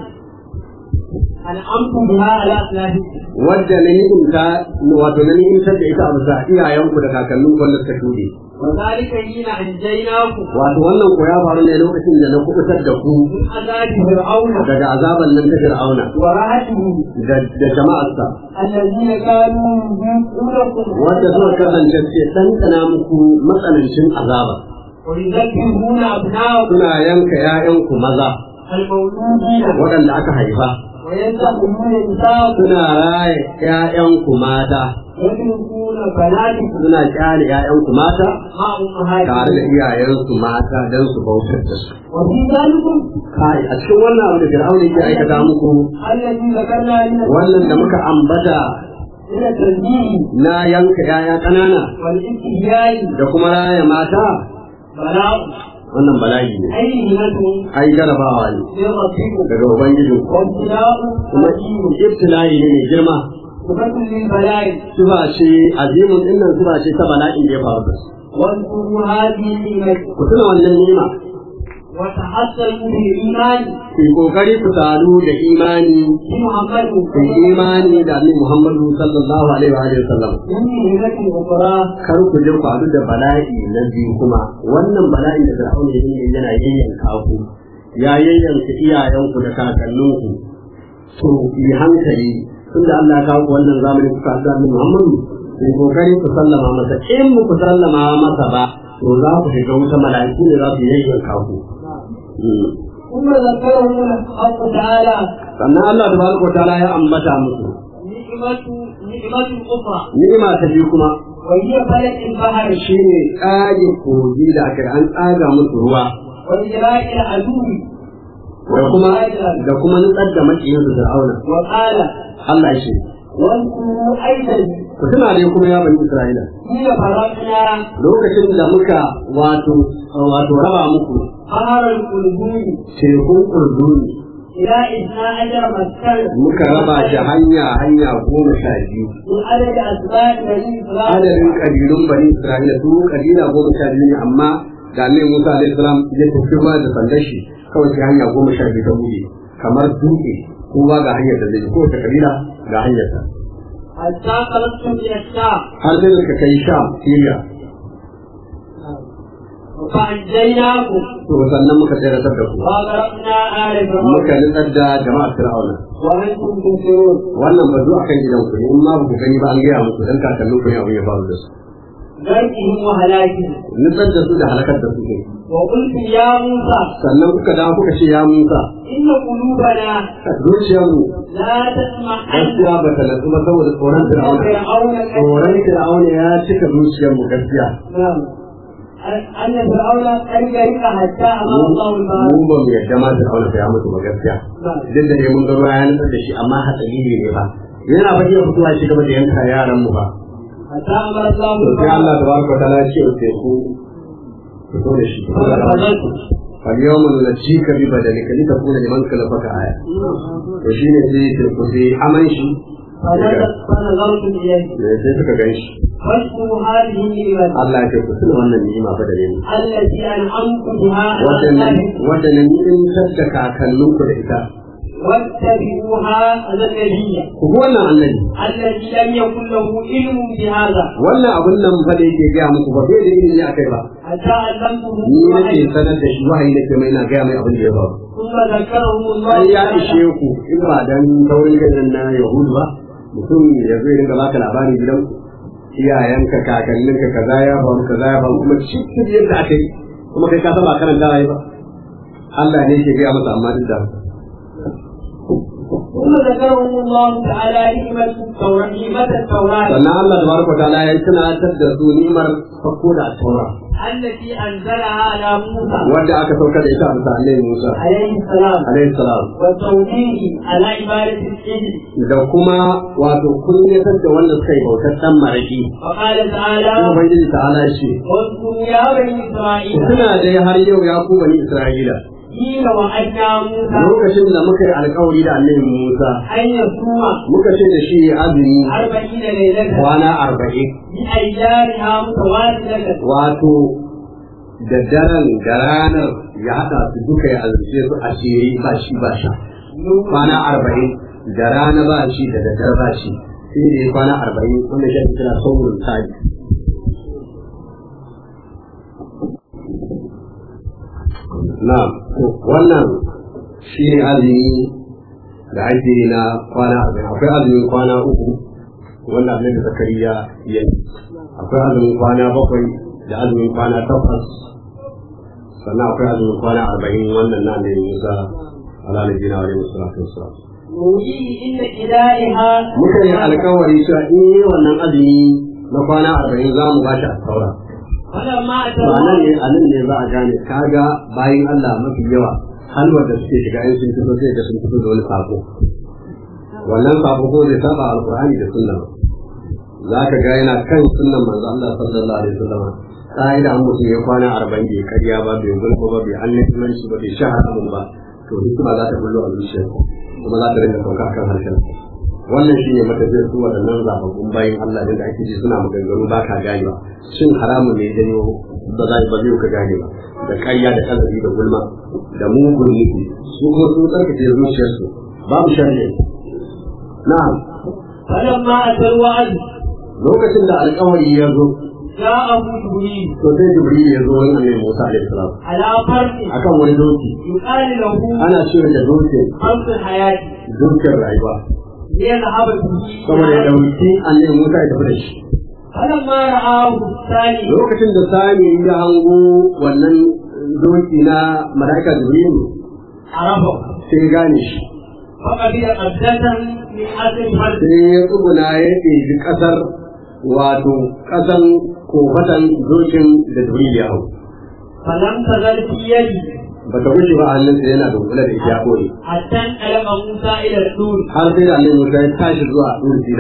[SPEAKER 3] أنعمت بها على أسلافكم
[SPEAKER 2] wadda na ni'imta wato na ni'imtar da ita a bisa iyayenku da kakanninku wanda suka shuɗe
[SPEAKER 3] وذلك حين أنجيناكم
[SPEAKER 2] wato wannan ko ya faru ne lokacin da na kubutar da ku
[SPEAKER 3] من عذاب فرعون
[SPEAKER 2] daga azaban nan ta Fir'auna
[SPEAKER 3] ورعته
[SPEAKER 2] da da jama'arsa
[SPEAKER 3] الذين كانوا يذكرونكم
[SPEAKER 2] wadda suka kasance ce ɗanɗana muku matsanancin azaba
[SPEAKER 3] ويذكرون أبناءكم
[SPEAKER 2] suna yanka 'ya'yanku maza
[SPEAKER 3] المولودين
[SPEAKER 2] waɗanda aka haifa
[SPEAKER 3] ويذبحون نساءكم
[SPEAKER 2] suna raye 'ya'yanku mata
[SPEAKER 3] ويتركون بناتكم
[SPEAKER 2] suna kyale ‘ya'yanku mata
[SPEAKER 3] مع
[SPEAKER 2] tare da
[SPEAKER 3] أمهاتكم
[SPEAKER 2] iyayensu mata don su bautar da su.
[SPEAKER 3] وفي ذلكم
[SPEAKER 2] Kai, a cikin wannan abu da Fir'auna yake aikata muku
[SPEAKER 3] الذي ذكرنا من
[SPEAKER 2] wannan da muka ambata
[SPEAKER 3] من التنبيه
[SPEAKER 2] na yanka ‘ya'ya ƙanana
[SPEAKER 3] والاستهزاء
[SPEAKER 2] da kuma raya mata
[SPEAKER 3] بلاء
[SPEAKER 2] wannan bala'i ne.
[SPEAKER 3] أي همة
[SPEAKER 2] Ai jarabawa ne
[SPEAKER 3] من ربكم
[SPEAKER 2] daga Ubangijin
[SPEAKER 3] وابتلاء
[SPEAKER 2] kuma
[SPEAKER 3] عظيم
[SPEAKER 2] ibtila'i ne mai girma.
[SPEAKER 3] صفة للبلاء
[SPEAKER 2] Suba ce azimun ɗin nan suba ce ta bala'in da ya faru da su.
[SPEAKER 3] واذكروا هذه النعمة
[SPEAKER 2] Ku tuna wannan nima,
[SPEAKER 3] وتحسنوا بالإيمان
[SPEAKER 2] ku yi ƙoƙari ku taru da imani
[SPEAKER 3] بمحمد
[SPEAKER 2] ku yi imani da Annabi Muhammadu sallallahu alaihi wa alihi wa sallam.
[SPEAKER 3] من همة أخرى
[SPEAKER 2] kar ku je faru da bala'i na biyu kuma wannan bala'i da Fir'auna ya yi yana yayyanka ku ya yayyanka iyayenku da kakanninku to yi hankali tunda Allah ya kawo ku wannan zamani kuka haɗu da Annabi Muhammadu ku kokari ku sallama masa in ku sallama masa ba to za ku shiga wuta mala'iku ne za su yayyanka ku Mm.
[SPEAKER 3] ثم ذكرهم الحق تعالى
[SPEAKER 2] sannan Allah tabaraka wa ta'ala ya ambata musu
[SPEAKER 3] نعمة نعمة أخرى
[SPEAKER 2] ni'ima ta biyu kuma
[SPEAKER 3] وهي فلك البحر
[SPEAKER 2] shine tsage kogi da aka yi an tsaga musu ruwa
[SPEAKER 3] وإجراء العدو
[SPEAKER 2] da kuma da kuma nutsar da makiyin su Fir'auna
[SPEAKER 3] وقال
[SPEAKER 2] Allah ya ce
[SPEAKER 3] واذكروا أيضا
[SPEAKER 2] ku tuna ne kuma ya bani Isra'ila
[SPEAKER 3] حين فرقنا
[SPEAKER 2] lokacin da muka wato wato raba muku
[SPEAKER 3] بحر القلوب
[SPEAKER 2] tekun Urduni
[SPEAKER 3] إلى إثنى عشر مسكنا
[SPEAKER 2] muka raba shi hanya hanya goma sha biyu
[SPEAKER 3] من عدد أسباب بني
[SPEAKER 2] adadin
[SPEAKER 3] إسرائيل
[SPEAKER 2] kabilun bani isra'ila su kabila goma sha biyu ne amma da annabi musa alaihi salam ya tafi ruwa da sandar shi kawai sai hanya goma sha biyu ta buɗe kamar dutse kowa ga hanyar da zai bi kowace kabila ga hanyar ta
[SPEAKER 3] حتى خرجتم إلى الشام
[SPEAKER 2] har sai da suka kai sham syria
[SPEAKER 3] فأنجيناكم
[SPEAKER 2] to sannan muka tsere da ku
[SPEAKER 3] وأغرقنا آل
[SPEAKER 2] muka
[SPEAKER 3] فرعون
[SPEAKER 2] nutsar da jama'ar fir'auna
[SPEAKER 3] وأنتم تنكرون
[SPEAKER 2] wannan ba zuwa kan gidan ku ne in ma ba ku gani ba an gaya muku dan kakannin ku ne abin ya faru da su
[SPEAKER 3] ذرهم وهلاكهم
[SPEAKER 2] nutsar da su da halakar da su ne
[SPEAKER 3] وقلت يا موسى
[SPEAKER 2] sannan kuka dawo kuka ce ya musa
[SPEAKER 3] إن قلوبنا
[SPEAKER 2] zuciyarmu
[SPEAKER 3] لا تسمع أن
[SPEAKER 2] gaskiya ba ta natsu ba saboda tsoron fir'auna
[SPEAKER 3] فرعون
[SPEAKER 2] tsoron fir'auna ya cika zuciyarmu gaskiya
[SPEAKER 3] نعم أن فرعون قد غرق حتى أمر الله البحر
[SPEAKER 2] mu ba mu yadda ma fir'auna ta ya mutu ba gaskiya
[SPEAKER 3] نعم
[SPEAKER 2] duk da ne mun ga ruwa ya nutsar da shi amma hatsari ne ba yana ba iya fitowa shi gaba da yanka yaran mu ba
[SPEAKER 3] حتى أمر الله
[SPEAKER 2] to sai Allah
[SPEAKER 3] البحر
[SPEAKER 2] tabaraka wa ta'ala ya ce wa teku fito da shi
[SPEAKER 3] فنفذت
[SPEAKER 2] فاليوم ننجيك ببدنك لتكون لمن خلفك آية وشين sai teku sai aman shi
[SPEAKER 3] فنظرت إليه
[SPEAKER 2] sai suka gan shi
[SPEAKER 3] فاشكروا هذه النعمة
[SPEAKER 2] Allah ya ce ku tuna wannan ni'ima fa da ne
[SPEAKER 3] التي أنعمت بها على
[SPEAKER 2] wadannan
[SPEAKER 3] الناس
[SPEAKER 2] wadannan ni'imtar da kakanninku da ita
[SPEAKER 3] واتبعوها النبي
[SPEAKER 2] ku bi wannan annabi
[SPEAKER 3] الذي لم يكن له علم بهذا
[SPEAKER 2] wannan abun nan fa da yake gaya muku ba bai da ilimi akai ba
[SPEAKER 3] حتى علمته
[SPEAKER 2] ni nake
[SPEAKER 3] الوحي
[SPEAKER 2] sanar da shi wahayi nake mai na gaya mai abin da ya faru
[SPEAKER 3] ثم ذكرهم الله
[SPEAKER 2] ai ya
[SPEAKER 3] تعالى
[SPEAKER 2] ishe ku in ba dan taurin ganin na yahudu ba mutum ya zo ya ringa baka labari gidan iyayenka kakanninka kaza ya faru kaza ya faru kuma cikin yadda aka yi kuma kai ka saba karanta yi ba Allah ne ke gaya masa amma duk da haka.
[SPEAKER 3] ثم ذكرهم الله تعالى نعمة التوراة نعمة التوراة
[SPEAKER 2] sannan Allah tabaraka wa ta'ala ya tunatar da su ni'imar farko da taura
[SPEAKER 3] التي أنزلها على موسى
[SPEAKER 2] wanda aka sauka da ita a bisa annabi Musa
[SPEAKER 3] عليه السلام
[SPEAKER 2] alaihi salam
[SPEAKER 3] والتوجيه على عبادة السجن
[SPEAKER 2] da kuma wato kunyatar da wanda suka yi bautar dan maraki
[SPEAKER 3] وقال تعالى
[SPEAKER 2] kuma ubangiji ta'ala ya ce
[SPEAKER 3] واذكروا يا بني إسرائيل
[SPEAKER 2] suna dai har yau ya ku bani Isra'ila
[SPEAKER 3] حين وعدنا موسى
[SPEAKER 2] lokacin da muka yi alkawari da annabi Musa
[SPEAKER 3] أن يصوم
[SPEAKER 2] muka ce da shi azumi
[SPEAKER 3] أربعين ليلة
[SPEAKER 2] kwana arba'in
[SPEAKER 3] بأيامها متوالدة
[SPEAKER 2] wato da daren da ranar ya haɗa su duka ya azumce su a shiri ba shi ba sha kwana arba'in da rana ba shi da daddare ba shi sai da ya kwana arba'in wanda shi ake kira saurin tsari na wannan shi ne azumi da ake yi na kwana arba'in akwai azumin kwana uku wanda abin da zakariya ya yi akwai azumin kwana bakwai da azumin kwana takwas sannan akwai azumin kwana arba'in wannan na da musa ala nabiyina wa alaihi salatu wassalam
[SPEAKER 3] نوحيه إن إلهها
[SPEAKER 2] muka yi alkawari cewa in yi wannan azumi na kwana arba'in za mu bashi a saura
[SPEAKER 3] فلما
[SPEAKER 2] to a nan ne
[SPEAKER 3] أتوا
[SPEAKER 2] a nan ne za a gane kaga bayan Allah mafi yawa halwar da suke shiga in sun fito sai da sun fito da wani sako wannan sako ko zai saba alqur'ani da sunna za ka ga yana kan sunnan manzo Allah sallallahu alaihi wasallam ka'ida an mutum ya kwana arba'in bai karya ba bai gulko ba bai annabimanci ba bai shahara ba to hikima za ta bullo a zuciyarsa kuma za ta rinka sauka akan harshen wannan shine matafiyar su waɗannan zababbun bayan Allah da ake ji suna maganganu ba ka gane ba shin haramun ne janyo ba za ba zai ka gane ba da ƙarya da kazabi da gulma da mugun nufi su kuma sun tsarkake zuciyarsu babu sharri na'am
[SPEAKER 3] فلما أتى الوعد
[SPEAKER 2] lokacin da alƙawari ya zo
[SPEAKER 3] جاءه جبريل
[SPEAKER 2] to sai jibril ya zo wani annabi Musa alaihi salam
[SPEAKER 3] على فرد
[SPEAKER 2] akan wani doki
[SPEAKER 3] يقال له
[SPEAKER 2] ana cewa da dokin
[SPEAKER 3] خمس الحياة
[SPEAKER 2] dokin rayuwa
[SPEAKER 3] ليذهب به
[SPEAKER 2] saboda ya dauki annabi Musa ya tafi da shi
[SPEAKER 3] فلما رآه الثاني
[SPEAKER 2] lokacin da sami ya hango wannan doki na mala'ika jibril
[SPEAKER 3] عرفه
[SPEAKER 2] sai ya gane shi
[SPEAKER 3] فقبل قبضة من أصل فرد
[SPEAKER 2] sai ya tsuguna ya ɗebi ƙasar wato ƙasan kofatan dokin da jibril ya hau
[SPEAKER 3] فلم تزل في يدي
[SPEAKER 2] ba ta wuce ba a hannunsa yana da kula da ita ya koyi
[SPEAKER 3] حتى انقلب موسى إلى الطور
[SPEAKER 2] har sai da annabi Musa ya tashi zuwa Dur Sina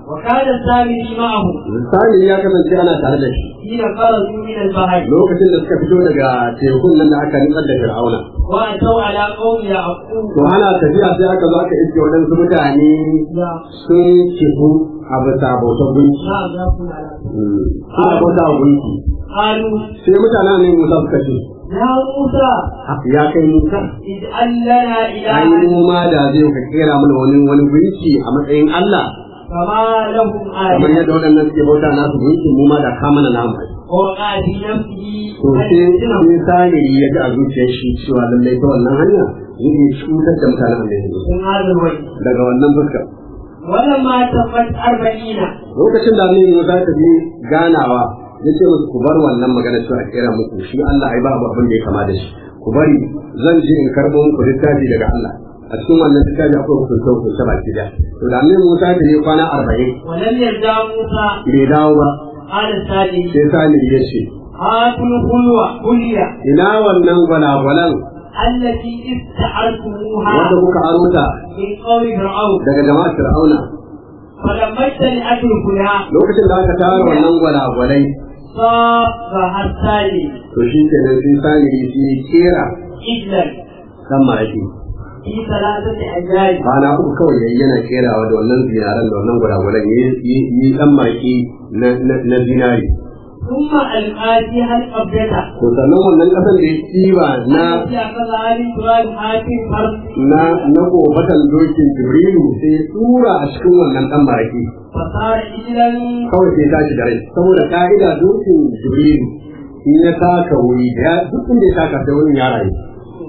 [SPEAKER 3] وكان السامري معه
[SPEAKER 2] Sani ya kasance ana tare da shi
[SPEAKER 3] حين خرجوا من البحر
[SPEAKER 2] lokacin da suka fito daga tekun nan da aka nutsar da Fir'auna.
[SPEAKER 3] وأتوا على قوم يعقوب
[SPEAKER 2] To ana tafiya sai aka zo aka iske waɗansu mutane sun kifu a bisa bautar gunki.
[SPEAKER 3] نعم يقول على
[SPEAKER 2] Suna bauta wa gunki.
[SPEAKER 3] قالوا
[SPEAKER 2] Sai mutanen ne Musa suka ce,
[SPEAKER 3] يا موسى
[SPEAKER 2] ya kai Musa,
[SPEAKER 3] اجعل لنا
[SPEAKER 2] ai
[SPEAKER 3] إلها
[SPEAKER 2] mu ma da zai ka kera mana wani wani gunki a matsayin Allah.
[SPEAKER 3] كما لهم
[SPEAKER 2] Kamar
[SPEAKER 3] آية
[SPEAKER 2] yadda waɗannan suke bauta nasu gunki mu ma da ka mana namu.
[SPEAKER 3] ووقع في نفسه
[SPEAKER 2] To sai sai sani ya ga a zuciyar shi cewa lallai ta wannan hanya zai iya cutar da mutanen Annabi Musa.
[SPEAKER 3] من هذا الوجه
[SPEAKER 2] Daga wannan fuskar.
[SPEAKER 3] ولما تمت أربعين
[SPEAKER 2] lokacin da annabi Musa ta je ganawa ya ce musu ku bar wannan magana cewa a kera muku shi Allah ai babu abin da ya kama da shi ku bari zan je in karɓo muku littafi daga Allah a cikin wannan littafi akwai hukunce hukunce baki da to da annabi Musa ta je kwana arba'in
[SPEAKER 3] ولم يرجع موسى
[SPEAKER 2] bai dawo ba
[SPEAKER 3] قال الثاني
[SPEAKER 2] sai sani ya ce
[SPEAKER 3] هاتوا الخلوة خلية
[SPEAKER 2] ina wannan gwalagwalan
[SPEAKER 3] التي استعرتموها
[SPEAKER 2] wanda kuka aro ta
[SPEAKER 3] من قول فرعون
[SPEAKER 2] daga jama'ar Fir'auna
[SPEAKER 3] فلما اجتمعت الخلاء
[SPEAKER 2] lokacin da aka tara wannan gwalagwalai
[SPEAKER 3] صاغها الثاني
[SPEAKER 2] to shi kenan sai sani ya kera
[SPEAKER 3] إجلا
[SPEAKER 2] dan maraki
[SPEAKER 3] في ثلاثة أجزاء
[SPEAKER 2] kwana uku kawai yayi yana kerawa da wannan zinaran da wannan guraguran yi yi dan marki na na zinari
[SPEAKER 3] ثم ألقى فيها القبضة
[SPEAKER 2] to sannan wannan kasan da ya tsiba na
[SPEAKER 3] التي أخذها من تراب حاتم فرد
[SPEAKER 2] na na kofatan dokin jibrilu sai ya tura a cikin wannan dan marki
[SPEAKER 3] فصار إجلا
[SPEAKER 2] kawai sai ya tashi da rai saboda ka'ida dokin jibrilu in ya taka wuri da ya- duk inda ya taka sai wurin ya rayu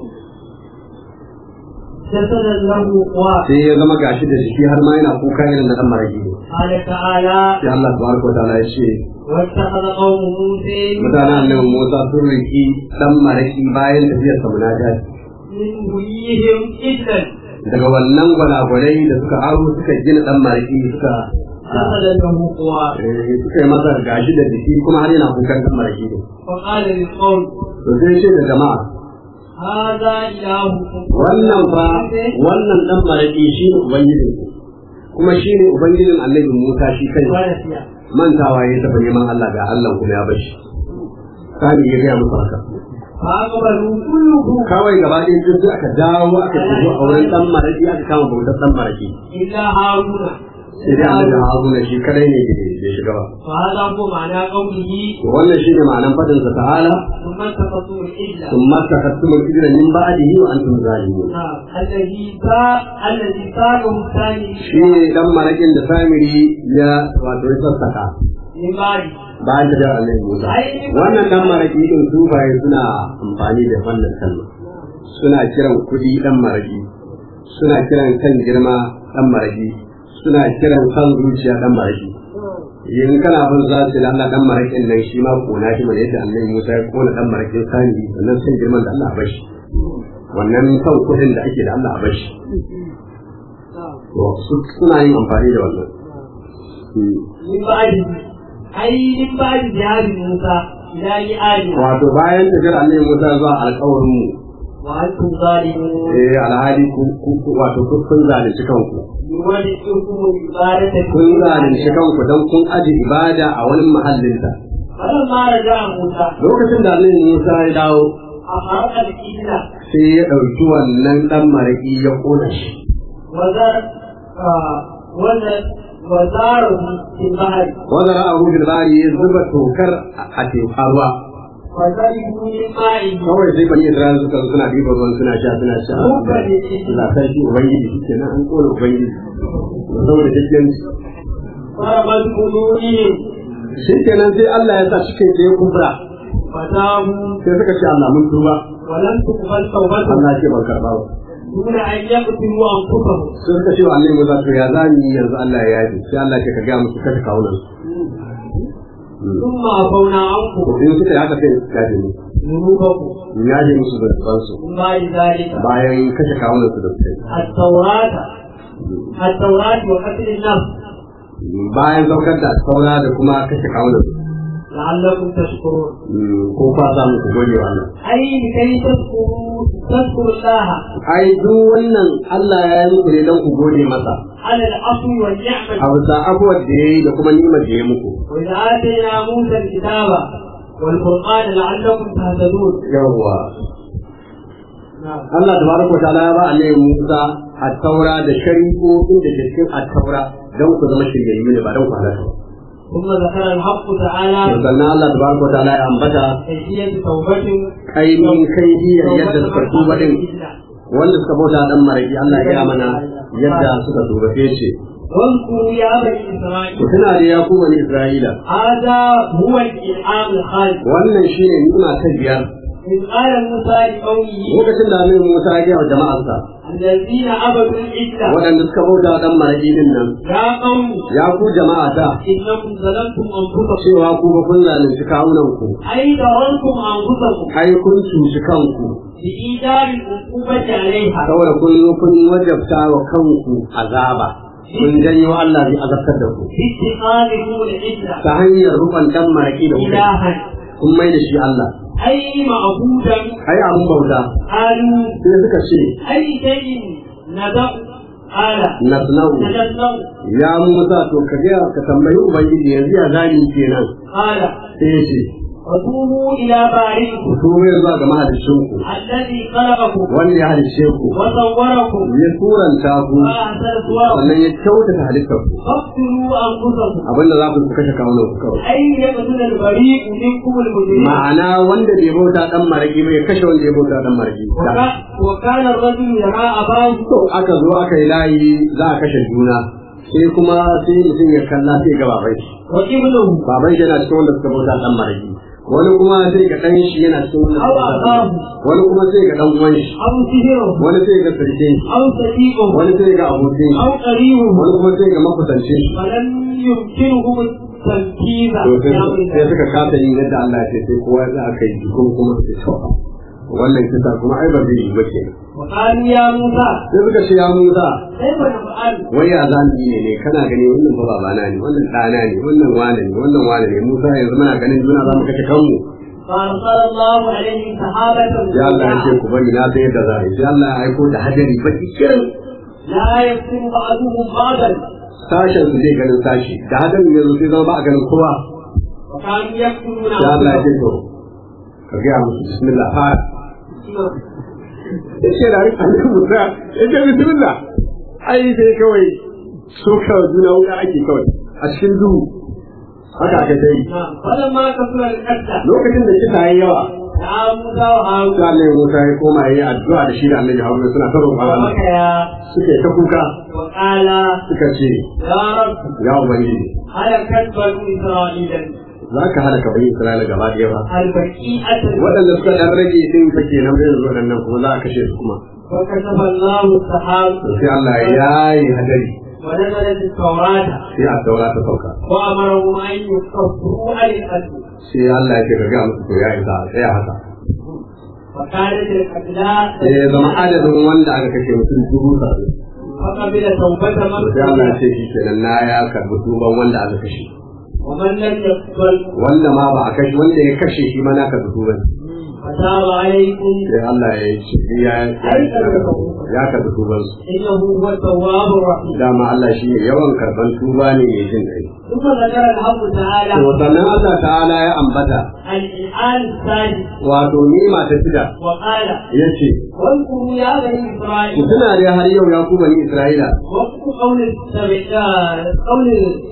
[SPEAKER 3] جسدا له قوى
[SPEAKER 2] sai ya zama gashi da jiki har ma yana kuka irin na dan marki
[SPEAKER 3] قال تعالى
[SPEAKER 2] sai Allah tabaraka wa ta'ala ya ce
[SPEAKER 3] واتخذ قوم موسى
[SPEAKER 2] mutanen annabi Musa sun riki dan maraki bayan tafiyar sa munajat
[SPEAKER 3] من هديهم إجلا
[SPEAKER 2] daga wannan gwalagwalai da suka aro suka gina dan maraki suka
[SPEAKER 3] جسدا له قوى
[SPEAKER 2] eh, suka yi masa gashi da jiki kuma har yana kukan dan maraki ne
[SPEAKER 3] فقال للقوم
[SPEAKER 2] to sai ce da jama'a
[SPEAKER 3] هذا إلهكم
[SPEAKER 2] wannan fa wannan dan maraki shi ne ubangijin ku kuma shi ne ubangijin annabi Musa shi kai
[SPEAKER 3] ونسي
[SPEAKER 2] mantawa ya tafi neman Allah ga Allah kuma ya bashi sani ya gaya musu haka
[SPEAKER 3] فأقبلوا كلهم
[SPEAKER 2] kawai gaba ɗaya sun sai aka dawo aka tafi a wurin dan maraki aka kama bautar dan maraki
[SPEAKER 3] إلا هارون
[SPEAKER 2] sai dai annabi Haruna shi kadai ne bai shiga ba
[SPEAKER 3] وهذا هو معنى قوله
[SPEAKER 2] to wannan shine ma'anan fadin sa ta'ala
[SPEAKER 3] ثم التقطوا الإجلة
[SPEAKER 2] thumma takattum al-ijra min ba'dihi wa antum zalimun
[SPEAKER 3] نعم الذي ساق الذي ساقه الثاني
[SPEAKER 2] shi ne dan marakin da samiri ya wato ya sassaka
[SPEAKER 3] من بعد
[SPEAKER 2] bayan da annabi Musa wannan dan maraki din sufaye suna amfani da wannan kalma suna kiran kudi dan maraki suna kiran kan girma dan maraki suna kiran kan zuciya dan maraki in kana bin za su da Allah dan marakin nan shi ma kona shi mai yadda annabi Musa ya kona dan marakin sani sannan san girman da Allah ya bashi wannan kan kudin da ake da Allah a bashi to su- suna yin amfani da wannan
[SPEAKER 3] من بعد أي من بعد ذهاب موسى إلى ميعاد
[SPEAKER 2] wato bayan tafiyar annabi Musa zuwa alƙawarin mu
[SPEAKER 3] وأنتم ظالمون
[SPEAKER 2] eh alhali ku ku- ku- wato ku- kun zalunci kanku
[SPEAKER 3] يولدكم العبادة
[SPEAKER 2] kun zalunci kanku don kun aje ibada a wani mahallinta
[SPEAKER 3] فلما رجع موسى
[SPEAKER 2] lokacin da annabi Musa ya dawo
[SPEAKER 3] أخرج الإجلة
[SPEAKER 2] sai ya ɗauki wannan ɗan maraƙi ya ƙona shi
[SPEAKER 3] وزار آه، وزار وزاره في البحر
[SPEAKER 2] wanda ra'ahu bil bari ya zuba tokar a teku ruwa
[SPEAKER 3] وشربوا من مائه
[SPEAKER 2] kawai sai bani Isra'ila suka zo suna ɗiban ruwan suna sha suna sha Allah sarki ubangiji shi kenan an ƙona ubangiji saboda cikin
[SPEAKER 3] ضربت قلوبهم
[SPEAKER 2] shi kenan sai Allah ya sa cikin ya kubra
[SPEAKER 3] فتابوا
[SPEAKER 2] sai suka ce Allah mun tuba
[SPEAKER 3] ولم تقبل توبتهم
[SPEAKER 2] Allah ce ban karɓa ba
[SPEAKER 3] دون أن يقتلوا أنفسهم
[SPEAKER 2] sai suka ce wa Allah Musa to ya za ni yanzu Allah ya yaji sai Allah ce ka ga musu kashe kawunan su
[SPEAKER 3] ثم عفونا عنكم
[SPEAKER 2] to in suka yi haka sai su yaje musu
[SPEAKER 3] ذنوبكم
[SPEAKER 2] in yaje musu da zuban su
[SPEAKER 3] من بعد ذلك
[SPEAKER 2] bayan kashe kawunan su da suka yi
[SPEAKER 3] التوراة التوراة وقتل النفس
[SPEAKER 2] bayan saukar da saura da kuma kashe kawunan su
[SPEAKER 3] لعلكم تشكرون
[SPEAKER 2] ko kwa za mu ku gode wa Allah
[SPEAKER 3] أي لكي تذكروا تذكروا الله
[SPEAKER 2] ai duk wannan Allah ya yi muku ne don ku gode masa
[SPEAKER 3] على العفو والنعمة
[SPEAKER 2] a bisa abubuwan da ya yi da kuma nimar da ya muku
[SPEAKER 3] وإذا آتينا موسى الكتاب والفرقان لعلكم تهتدون
[SPEAKER 2] yawwa
[SPEAKER 3] نعم
[SPEAKER 2] Allah tabaraka wa ta'ala ya ba annabi Musa at-taura da shari'o'in da ke cikin at-taura don ku zama shiryayyu ne ba don ku halaka ba
[SPEAKER 3] ثم ذكر الحق تعالى
[SPEAKER 2] sannan Allah tabaraka wa ta'ala ya ambata
[SPEAKER 3] كيفية توبة
[SPEAKER 2] ainihin kai yadda suka tuba din wanda suka bauta dan maraki Allah ya gaya mana yadda suka tuba sai ce
[SPEAKER 3] واذكروا يا بني
[SPEAKER 2] ku
[SPEAKER 3] إسرائيل
[SPEAKER 2] tuna da ya ku bani Isra'ila
[SPEAKER 3] هذا هو الإنعام الخالد
[SPEAKER 2] wannan shine ni'ima ta biyar
[SPEAKER 3] إذ قال موسى لقومه
[SPEAKER 2] lokacin da Annabi Musa ya gaya wa jama'arsa
[SPEAKER 3] الذين عبدوا العزة
[SPEAKER 2] waɗanda suka bauta dan maraki din nan
[SPEAKER 3] يا قوم
[SPEAKER 2] ya ku jama'a ta
[SPEAKER 3] إنكم ظلمتم أنفسكم
[SPEAKER 2] cewa ku ba kun zalunci kawunan ku
[SPEAKER 3] أي ظلمتم أنفسكم
[SPEAKER 2] ai kun cuci kanku
[SPEAKER 3] بإيجاب العقوبة عليها
[SPEAKER 2] saboda kun zo kun wajabta wa kanku azaba kun janyo Allah zai azabtar da ku
[SPEAKER 3] باتخاذكم العزة
[SPEAKER 2] ta hanyar rukun dan maraki da kuka
[SPEAKER 3] إلها
[SPEAKER 2] kun mai da shi Allah
[SPEAKER 3] أي معبودا
[SPEAKER 2] ai abun bauta
[SPEAKER 3] قالوا
[SPEAKER 2] sai suka ce
[SPEAKER 3] أي شيء ندع قال
[SPEAKER 2] nasna'u
[SPEAKER 3] نجسنه
[SPEAKER 2] ya Musa to ka ga ka tambayi ubangiji yanzu ya zani kenan
[SPEAKER 3] قال
[SPEAKER 2] sai ya ce
[SPEAKER 3] وتوبوا إلى
[SPEAKER 2] ku
[SPEAKER 3] بارئكم
[SPEAKER 2] tuba zuwa ga mahaliccinku
[SPEAKER 3] الذي خلقكم
[SPEAKER 2] wanda ya halicce ku
[SPEAKER 3] وصوركم
[SPEAKER 2] ya turanta ku
[SPEAKER 3] وأحسن صوركم
[SPEAKER 2] sannan ya kyautata halittar ku
[SPEAKER 3] فاقتلوا أنفسكم
[SPEAKER 2] abinda za ku kashe kawunan ku kawai
[SPEAKER 3] أي يقتل البريء منكم المجرم
[SPEAKER 2] ma'ana wanda bai bauta dan maraki ba ya kashe wanda ya bauta dan maraki
[SPEAKER 3] وكا- وكان الرجل يرى أباه
[SPEAKER 2] to aka zo aka yi layi za a kashe juna sai kuma sai mutum ya kalla sai ga baban shi
[SPEAKER 3] وابنه
[SPEAKER 2] baban shi yana cikin wanda suka bauta dan maraki wani kuma sai ga dan shi yana cikin wanda suka bauta dan maraki. wani kuma sai ga dan uwan shi
[SPEAKER 3] أو سهره
[SPEAKER 2] wani sai ga sarkin shi
[SPEAKER 3] أو صديقه
[SPEAKER 2] wani sai ga abokin shi
[SPEAKER 3] أو قريبه
[SPEAKER 2] wani kuma sai ga makusancin shi
[SPEAKER 3] فلم يمكنهم التنفيذ
[SPEAKER 2] to sai
[SPEAKER 3] بأمر
[SPEAKER 2] sai
[SPEAKER 3] الله.
[SPEAKER 2] suka kasa yin yadda Allah ya ce sai kowa za a kai jikun kuma su to wannan kisa kuma ai ba zai yi ba kenan
[SPEAKER 3] وقالوا يا موسى
[SPEAKER 2] sai suka ce ya Musa
[SPEAKER 3] كيف نفعل
[SPEAKER 2] wai ya za mu yi ne ne kana gani wannan ba babana ne wannan ɗana ne wannan wane ne wannan wane ne Musa yanzu muna ganin juna za mu kashe kanmu
[SPEAKER 3] فأرسل الله عليهم سحابة
[SPEAKER 2] sai Allah ya ce ku bari na sai yadda za a yi sai Allah ya aiko da hadari baki kirin
[SPEAKER 3] لا يكتم بعضهم بعضا
[SPEAKER 2] sashen su zai ganin sashi da hadarin yanzu sai zama ba a ganin kowa
[SPEAKER 3] وكانوا يكتمون
[SPEAKER 2] sai Allah ya ce
[SPEAKER 3] أنفسهم
[SPEAKER 2] to ka gaya musu bismillah fara ya ce da annabi Musa ya ce bismillah ai sai kawai soka juna wuka ake kawai a cikin duhu haka aka ta yi
[SPEAKER 3] نعم. فلما كثر القتل
[SPEAKER 2] lokacin da kisa yayi yawa
[SPEAKER 3] دعا موسى وهارون
[SPEAKER 2] sai annabi Musa ya koma yayi addu'a da shi da annabi Haruna suna ta roƙon Allah
[SPEAKER 3] وبكيا
[SPEAKER 2] suke ta kuka
[SPEAKER 3] وقال
[SPEAKER 2] suka ce
[SPEAKER 3] يا رب
[SPEAKER 2] ya ubangiji
[SPEAKER 3] هلكت بنو إسرائيل
[SPEAKER 2] za ka halaka bani Isra'ila gaba ɗaya ba
[SPEAKER 3] البكيئة
[SPEAKER 2] waɗanda suka ɗan rage din fa kenan sai yanzu waɗannan kuma za a kashe su kuma
[SPEAKER 3] وكتب الله السحاب
[SPEAKER 2] to sai Allah ya yi hadari
[SPEAKER 3] ونزلت التوراة
[SPEAKER 2] sai a daura ta sauka
[SPEAKER 3] وأمرهم أن يكفروا عن القتل
[SPEAKER 2] sai Allah ya ce ka ga musu to ya isa a tsaya haka
[SPEAKER 3] وكانت القتلى
[SPEAKER 2] sai ya zama adadin wanda aka kashe mutum dubu saba'in
[SPEAKER 3] فقبل توبة
[SPEAKER 2] to
[SPEAKER 3] من
[SPEAKER 2] sai Allah ya ce shi kenan na ya karbi tuban wanda aka kashe
[SPEAKER 3] ومن لم يقتل
[SPEAKER 2] wanda ma ba a kashe wanda ya kashe shi ma na karbi tuban
[SPEAKER 3] فتاب عليكم
[SPEAKER 2] sai Allah ya yi shi ya ya karbi tuban su
[SPEAKER 3] إنه هو التواب الرحيم
[SPEAKER 2] dama Allah shi ne yawan karban tuba ne mai jin kai
[SPEAKER 3] ثم ذكر الحق تعالى
[SPEAKER 2] to sannan Allah ta'ala ya ambata
[SPEAKER 3] الإنعام الثالث
[SPEAKER 2] wato nima ta shida
[SPEAKER 3] وقال
[SPEAKER 2] yace
[SPEAKER 3] واذكروا يا بني
[SPEAKER 2] ku
[SPEAKER 3] إسرائيل
[SPEAKER 2] tuna da har yau ya ku bani Isra'ila
[SPEAKER 3] وقت قول السبع قول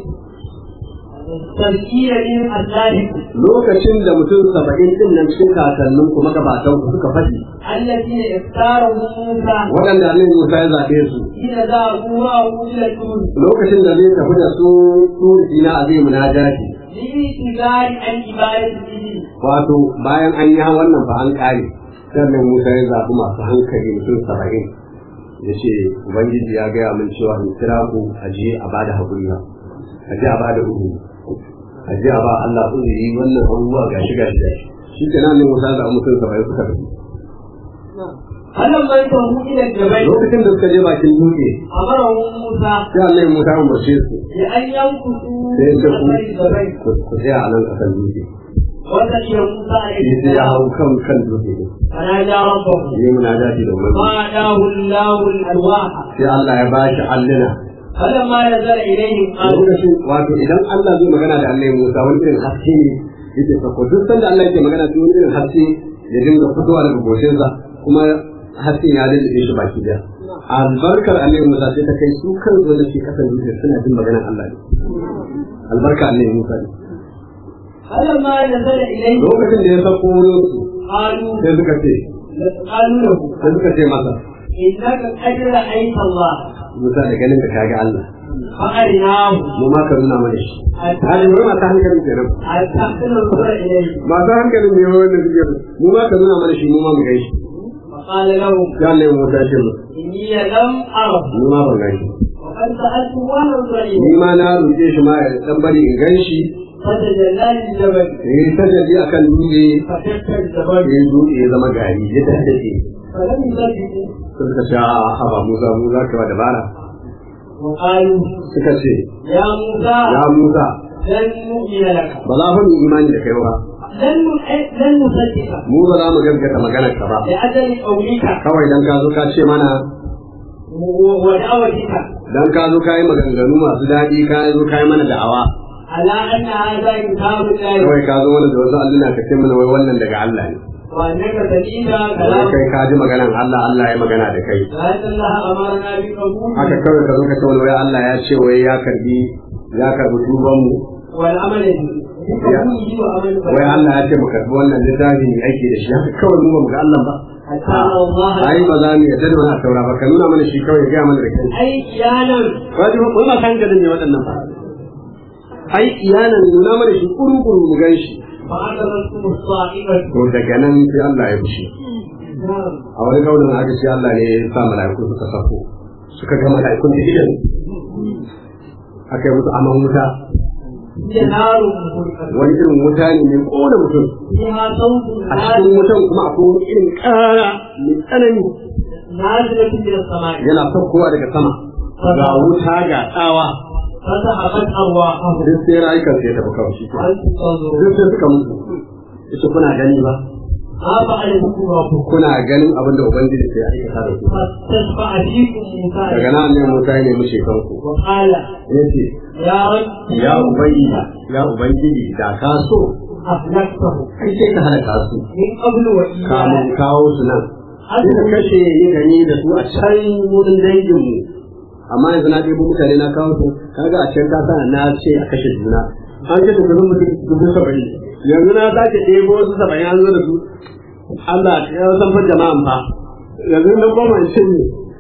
[SPEAKER 3] التذكير من أسلافكم
[SPEAKER 2] lokacin da mutum saba'in din nan cikin kakannin ku magabatan ku suka faɗi
[SPEAKER 3] الذين اختارهم موسى
[SPEAKER 2] waɗanda Annabi Musa ya zaɓe su
[SPEAKER 3] حين ذهبوا معه إلى الجنود
[SPEAKER 2] lokacin da zai tafi da su turi na azai munajati
[SPEAKER 3] لإعتذار عن عبادة الإبل
[SPEAKER 2] wato bayan an yi wannan fa an ƙare sannan Musa ya zaɓi masu hankali mutum saba'in ya ce Ubangiji ya gaya min cewa in kira ku a je a bada haƙuri ba a je a bada uzuri a je a ba Allah uzuri wannan abubuwa gashi gashi gashi shi ke nan Musa ya zaɓi mutum saba'in suka tafi
[SPEAKER 3] فلما انتهوا الى الجبل
[SPEAKER 2] lokacin da suka je bakin dutse
[SPEAKER 3] امرهم موسى
[SPEAKER 2] sai Allah ya muta umarce su
[SPEAKER 3] بان يمكثوا
[SPEAKER 2] sai ya ce
[SPEAKER 3] بأثر الجبل
[SPEAKER 2] ku ku tsaya a nan kasan dutse
[SPEAKER 3] وسقي موسى عليه
[SPEAKER 2] shi sai ya
[SPEAKER 3] السلام
[SPEAKER 2] hau kan kan dutse ne
[SPEAKER 3] فنادى ربه
[SPEAKER 2] yi munajati da umarni
[SPEAKER 3] فناداه الله الالواح
[SPEAKER 2] sai Allah ya bashi alluna
[SPEAKER 3] فلما نزل اليهم قالوا
[SPEAKER 2] lokacin wato idan Allah zai magana da Allah Musa wani irin haske ne yake sako duk sanda Allah yake magana sai wani irin haske ya dinga fitowa daga goshinsa kuma hasken ya dace shi baki daya albarkar Allah Musa sai ta kai su kan wanda ke kasan dutse suna jin maganar Allah ne albarka Allah Musa ne
[SPEAKER 3] فلما نزل اليهم
[SPEAKER 2] lokacin da ya sako wurin su
[SPEAKER 3] قالوا
[SPEAKER 2] sai suka ce
[SPEAKER 3] قالوا له
[SPEAKER 2] sai suka ce masa
[SPEAKER 3] انك قد رايت الله
[SPEAKER 2] Musa da ganin ka kaga Allah
[SPEAKER 3] فارناه
[SPEAKER 2] mu ma ka nuna mana shi hali ne masu hankalin kenan
[SPEAKER 3] حتى ننظر اليه
[SPEAKER 2] masu hankalin ne wannan suke mu ma ka nuna mana shi mu ma mu gaishe
[SPEAKER 3] فقال لهم
[SPEAKER 2] ya Allah Musa ce mu
[SPEAKER 3] اني لم اره
[SPEAKER 2] ni ma ban gaishe
[SPEAKER 3] وقد سالت ونظر
[SPEAKER 2] ni
[SPEAKER 3] اليه
[SPEAKER 2] ma na roƙe shi ma ya dan bari in gan shi
[SPEAKER 3] فتجلى للجبل
[SPEAKER 2] eh tajalli akan dutse
[SPEAKER 3] فشق الجبل
[SPEAKER 2] ya dutse ya zama gari ya tattace
[SPEAKER 3] فلم يصدقوا
[SPEAKER 2] sun ka ce a haba Musa mu za ka ba dabara
[SPEAKER 3] وقالوا
[SPEAKER 2] suka ce
[SPEAKER 3] يا موسى
[SPEAKER 2] ya Musa
[SPEAKER 3] لن نؤمن لك
[SPEAKER 2] ba za mu yi imani da kai ba
[SPEAKER 3] لن نؤ- لن نصدقك
[SPEAKER 2] mu ba za mu gaskata maganar ka ba
[SPEAKER 3] لأجل قولك
[SPEAKER 2] kawai dan ka zo ka ce mana
[SPEAKER 3] و- ودعوتك
[SPEAKER 2] dan ka zo ka yi maganganu masu daɗi ka zo ka yi mana da'awa
[SPEAKER 3] على أن هذا كتاب الله
[SPEAKER 2] kawai ka zo mana da wasu alluna ka ce mana wai wannan daga Allah ne
[SPEAKER 3] وأنك سمعت
[SPEAKER 2] wai
[SPEAKER 3] كلام
[SPEAKER 2] kai ka ji maganan Allah Allah ya magana da kai
[SPEAKER 3] لأن الله أمرنا بقبول
[SPEAKER 2] haka kawai ka zo ka ce wani wai Allah ya ce wai ya karbi ya karbi tuban mu
[SPEAKER 3] والعمل به بقبوله وعمل
[SPEAKER 2] wai Allah ya ce mu karbi wannan littafi ne aiki da shi haka kawai mu ba mu ga Allah ba
[SPEAKER 3] حتى الله
[SPEAKER 2] ai ba za mu yarda da wannan saura ba ka nuna mana shi kawai ya gaya mana da kai
[SPEAKER 3] أي كيانا
[SPEAKER 2] wai ba wai ba san gadin ne waɗannan ba ai iyanan nuna mana shi kuru-kuru mu gan shi
[SPEAKER 3] فأخذتكم الصائمة
[SPEAKER 2] to daga nan sai Allah ya fushi
[SPEAKER 3] نعم
[SPEAKER 2] a wani kaunin aka ce Allah ne ya sa mala'iku suka sako suka ga mala'ikun da idan aka yi musu aman wuta
[SPEAKER 3] هي نار مهلكة
[SPEAKER 2] wani irin wuta ne mai kona mutum
[SPEAKER 3] فيها صوت
[SPEAKER 2] a cikin wutan kuma akwai wani irin ƙara mai tsanani
[SPEAKER 3] نازلة من السماء
[SPEAKER 2] yana saukowa daga sama ga wuta ga tsawa
[SPEAKER 3] فذهبت أرواحهم
[SPEAKER 2] duk sai rayukan sai ya tafi kawai shi kenan.
[SPEAKER 3] وأنتم تنظرون
[SPEAKER 2] duk sai suka mutu ita kuna gani ba
[SPEAKER 3] ما فعل بكم ربكم
[SPEAKER 2] kuna ganin abin da ubangiji sai ya aikata da ku
[SPEAKER 3] فاستشفع فيكم موسى
[SPEAKER 2] daga nan ne Musa ya nemi shekan ku
[SPEAKER 3] وقال
[SPEAKER 2] yace
[SPEAKER 3] يا رب
[SPEAKER 2] ya ubangiji ya ubangiji da ka so
[SPEAKER 3] أهلكته
[SPEAKER 2] kai sai ka halaka su
[SPEAKER 3] من قبل
[SPEAKER 2] kamun
[SPEAKER 3] وإياه
[SPEAKER 2] kawo su nan sai ka kashe ni gani da su a can wurin dangin mu amma yanzu na ɗebo mutane na kawo su kaga a can kasa na ce a kashe juna an kashe kusan mutum dubu saba'in yanzu na sake ɗebo wasu saba'in an zo da su Allah ya san fa jama'an fa yanzu na goma in cinye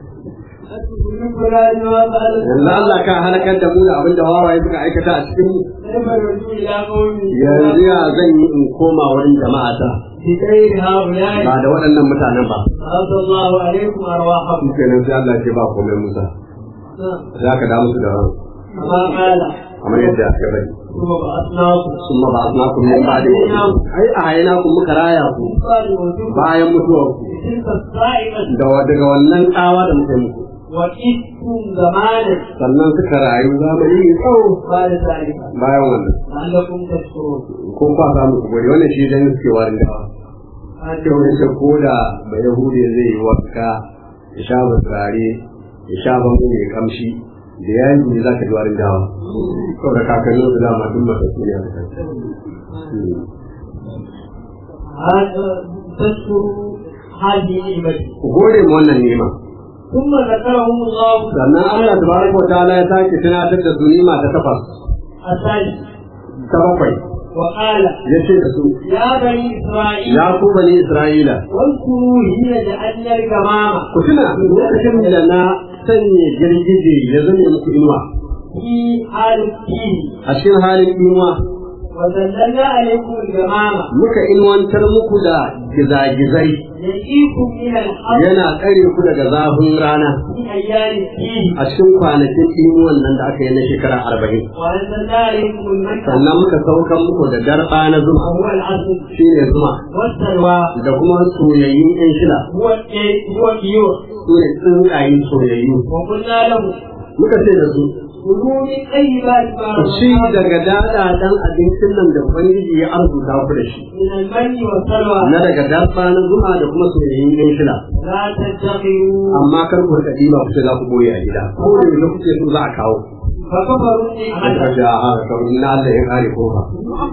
[SPEAKER 2] yanzu Allah ka halakar da mu da abin da wawaye suka aikata a cikin mu
[SPEAKER 3] كيف يرجو إلى قومه
[SPEAKER 2] yanzu ya zan yi in koma wurin jama'a ta
[SPEAKER 3] بغير هؤلاء
[SPEAKER 2] ba da waɗannan mutanen ba
[SPEAKER 3] فرد الله عليكم أرواحكم
[SPEAKER 2] shi kenan sai Allah ce ba komai Musa
[SPEAKER 3] نعم.
[SPEAKER 2] za ka da musu da ran
[SPEAKER 3] كما قال
[SPEAKER 2] kamar yadda aka bari
[SPEAKER 3] ثم بعثناكم
[SPEAKER 2] sun ma ba a suna kuma ba da ai a hayana ku muka raya ku
[SPEAKER 3] من بعد موتكم
[SPEAKER 2] bayan mutuwar ku
[SPEAKER 3] بتلك الصائمة
[SPEAKER 2] da wa- daga wannan tsawa da muka yi muku
[SPEAKER 3] وكدتم زمانا
[SPEAKER 2] sannan suka rayu zamani mai tsawo
[SPEAKER 3] بعد ذلك
[SPEAKER 2] bayan wannan
[SPEAKER 3] لعلكم تشكرون
[SPEAKER 2] ko kwa samu ku gode wannan shi dan suke warin da ake wani ce ko da ba yahudi zai yi wanka ya sha ba turare ya sha ban mai kamshi da ya yi za ka ji warin dawa saboda kakannin su dama duk masu su ne a kan
[SPEAKER 3] هذا تشكروا هذه نعمتي
[SPEAKER 2] ku gode mu wannan nema
[SPEAKER 3] ثم ذكرهم الله
[SPEAKER 2] sannan Allah tabaraka wa ta'ala ya sake tunatar da su nima ta takwas
[SPEAKER 3] الثالث
[SPEAKER 2] ta bakwai
[SPEAKER 3] وقال
[SPEAKER 2] ya ce da su
[SPEAKER 3] يا بني إسرائيل
[SPEAKER 2] ya ku bani Isra'ila
[SPEAKER 3] واذكروا حين جعلنا الغمام
[SPEAKER 2] ku tuna lokacin da na sanya girgije ya zame muku inuwa
[SPEAKER 3] في حال الدين
[SPEAKER 2] a cikin halin inuwa
[SPEAKER 3] وذللنا عليكم الجمامة
[SPEAKER 2] muka inuwantar muku da gizagizai
[SPEAKER 3] يقيكم من الحر
[SPEAKER 2] yana tsare ku daga zafin rana
[SPEAKER 3] في أيام الدين
[SPEAKER 2] a cikin kwanakin inuwan nan da aka yi na shekara arba'in
[SPEAKER 3] وأنزلنا عليكم المكة
[SPEAKER 2] sannan muka saukan muku da darba na zuma
[SPEAKER 3] وهو العسل
[SPEAKER 2] shine zuma
[SPEAKER 3] والسلوى
[SPEAKER 2] da kuma soyayyun yan shila
[SPEAKER 3] هو الإيه هو الطيور
[SPEAKER 2] su ne tsuntsaye soyayyu
[SPEAKER 3] وقلنا له
[SPEAKER 2] muka ce da su
[SPEAKER 3] كلوا من طيبات ما
[SPEAKER 2] ku ci
[SPEAKER 3] رزقناكم
[SPEAKER 2] daga daɗaɗen abincin nan da ubangiji ya arzuta ku da shi
[SPEAKER 3] من المن والسلوى
[SPEAKER 2] na daga darba na zuma da kuma soyayyun yan shila
[SPEAKER 3] لا تتخذوا
[SPEAKER 2] amma kar ku rika ɗiba ku ce za ku boye a gida ko da yake kuke so za a kawo
[SPEAKER 3] فكفروا
[SPEAKER 2] aka
[SPEAKER 3] نعمة
[SPEAKER 2] ce a haka kamar na Allah ya kare ko ba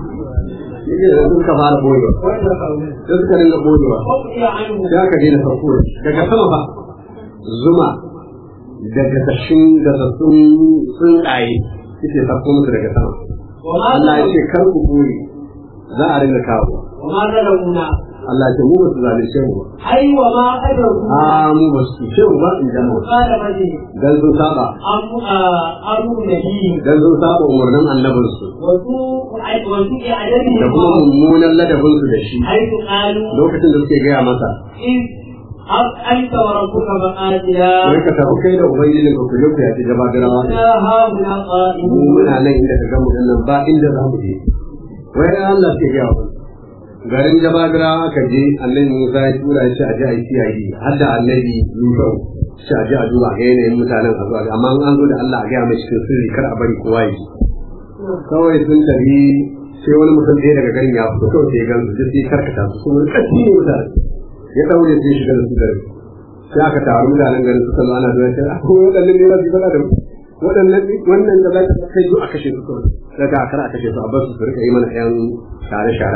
[SPEAKER 2] yake da sun ka fara boyewa
[SPEAKER 3] واتقوا
[SPEAKER 2] sai suka dinga boyewa
[SPEAKER 3] وقضي عنهم
[SPEAKER 2] sai aka daina sauko da shi. daga sama ba zuma daga tashin daga sun tsuntsaye suke sauko musu daga sama
[SPEAKER 3] وما
[SPEAKER 2] Allah ya ce
[SPEAKER 3] ظلموا
[SPEAKER 2] kar ku boye za a dinga kawo
[SPEAKER 3] وما ظلمونا
[SPEAKER 2] Allah ya ce mu ba su zalunce mu ba
[SPEAKER 3] أي وما أدركوا
[SPEAKER 2] a mu ba su ce mu ba in da mu
[SPEAKER 3] مخالفته
[SPEAKER 2] dan sun saba
[SPEAKER 3] أم آه، أمر نبيه
[SPEAKER 2] dan sun saba umarnin annabinsu
[SPEAKER 3] وسوء وسوء
[SPEAKER 2] da
[SPEAKER 3] أدبه
[SPEAKER 2] kuma mummunan ladabinsu da shi
[SPEAKER 3] حيث قالوا
[SPEAKER 2] lokacin da suke gaya masa
[SPEAKER 3] إذ أب أنت وربك فقاتلا
[SPEAKER 2] wai ka tafi kai da ubangijin ka kuje ku ya ci gaba garawa
[SPEAKER 3] إنا هاهنا
[SPEAKER 2] mu
[SPEAKER 3] قائمون
[SPEAKER 2] muna nan inda ka gamu nan ba inda za mu je wai dan Allah ke gaya wa garin jababira aka je annabi Musa ya tura shi a ji a yi CID har da annabi Musa shi a ji a duba ga yanayin mutanen a zuwa amma in an zo da Allah a gaya mai cikin sirri kar a bari kowa ya ji kawai sun tafi sai wani mutum ɗaya daga garin ya fito kawai sai ya gansu duk sai karkata su sun ƙarfi ne mutane ya ɗaure sai shiga da su garin sai aka taru mutanen garin suka zo ana zuwa sai a ko waɗannan ne za su yi faɗa da mu waɗannan wannan da za ka kai zo a kashe su kawai daga a kar a kashe su a bar su su rika yi mana ƴan share-share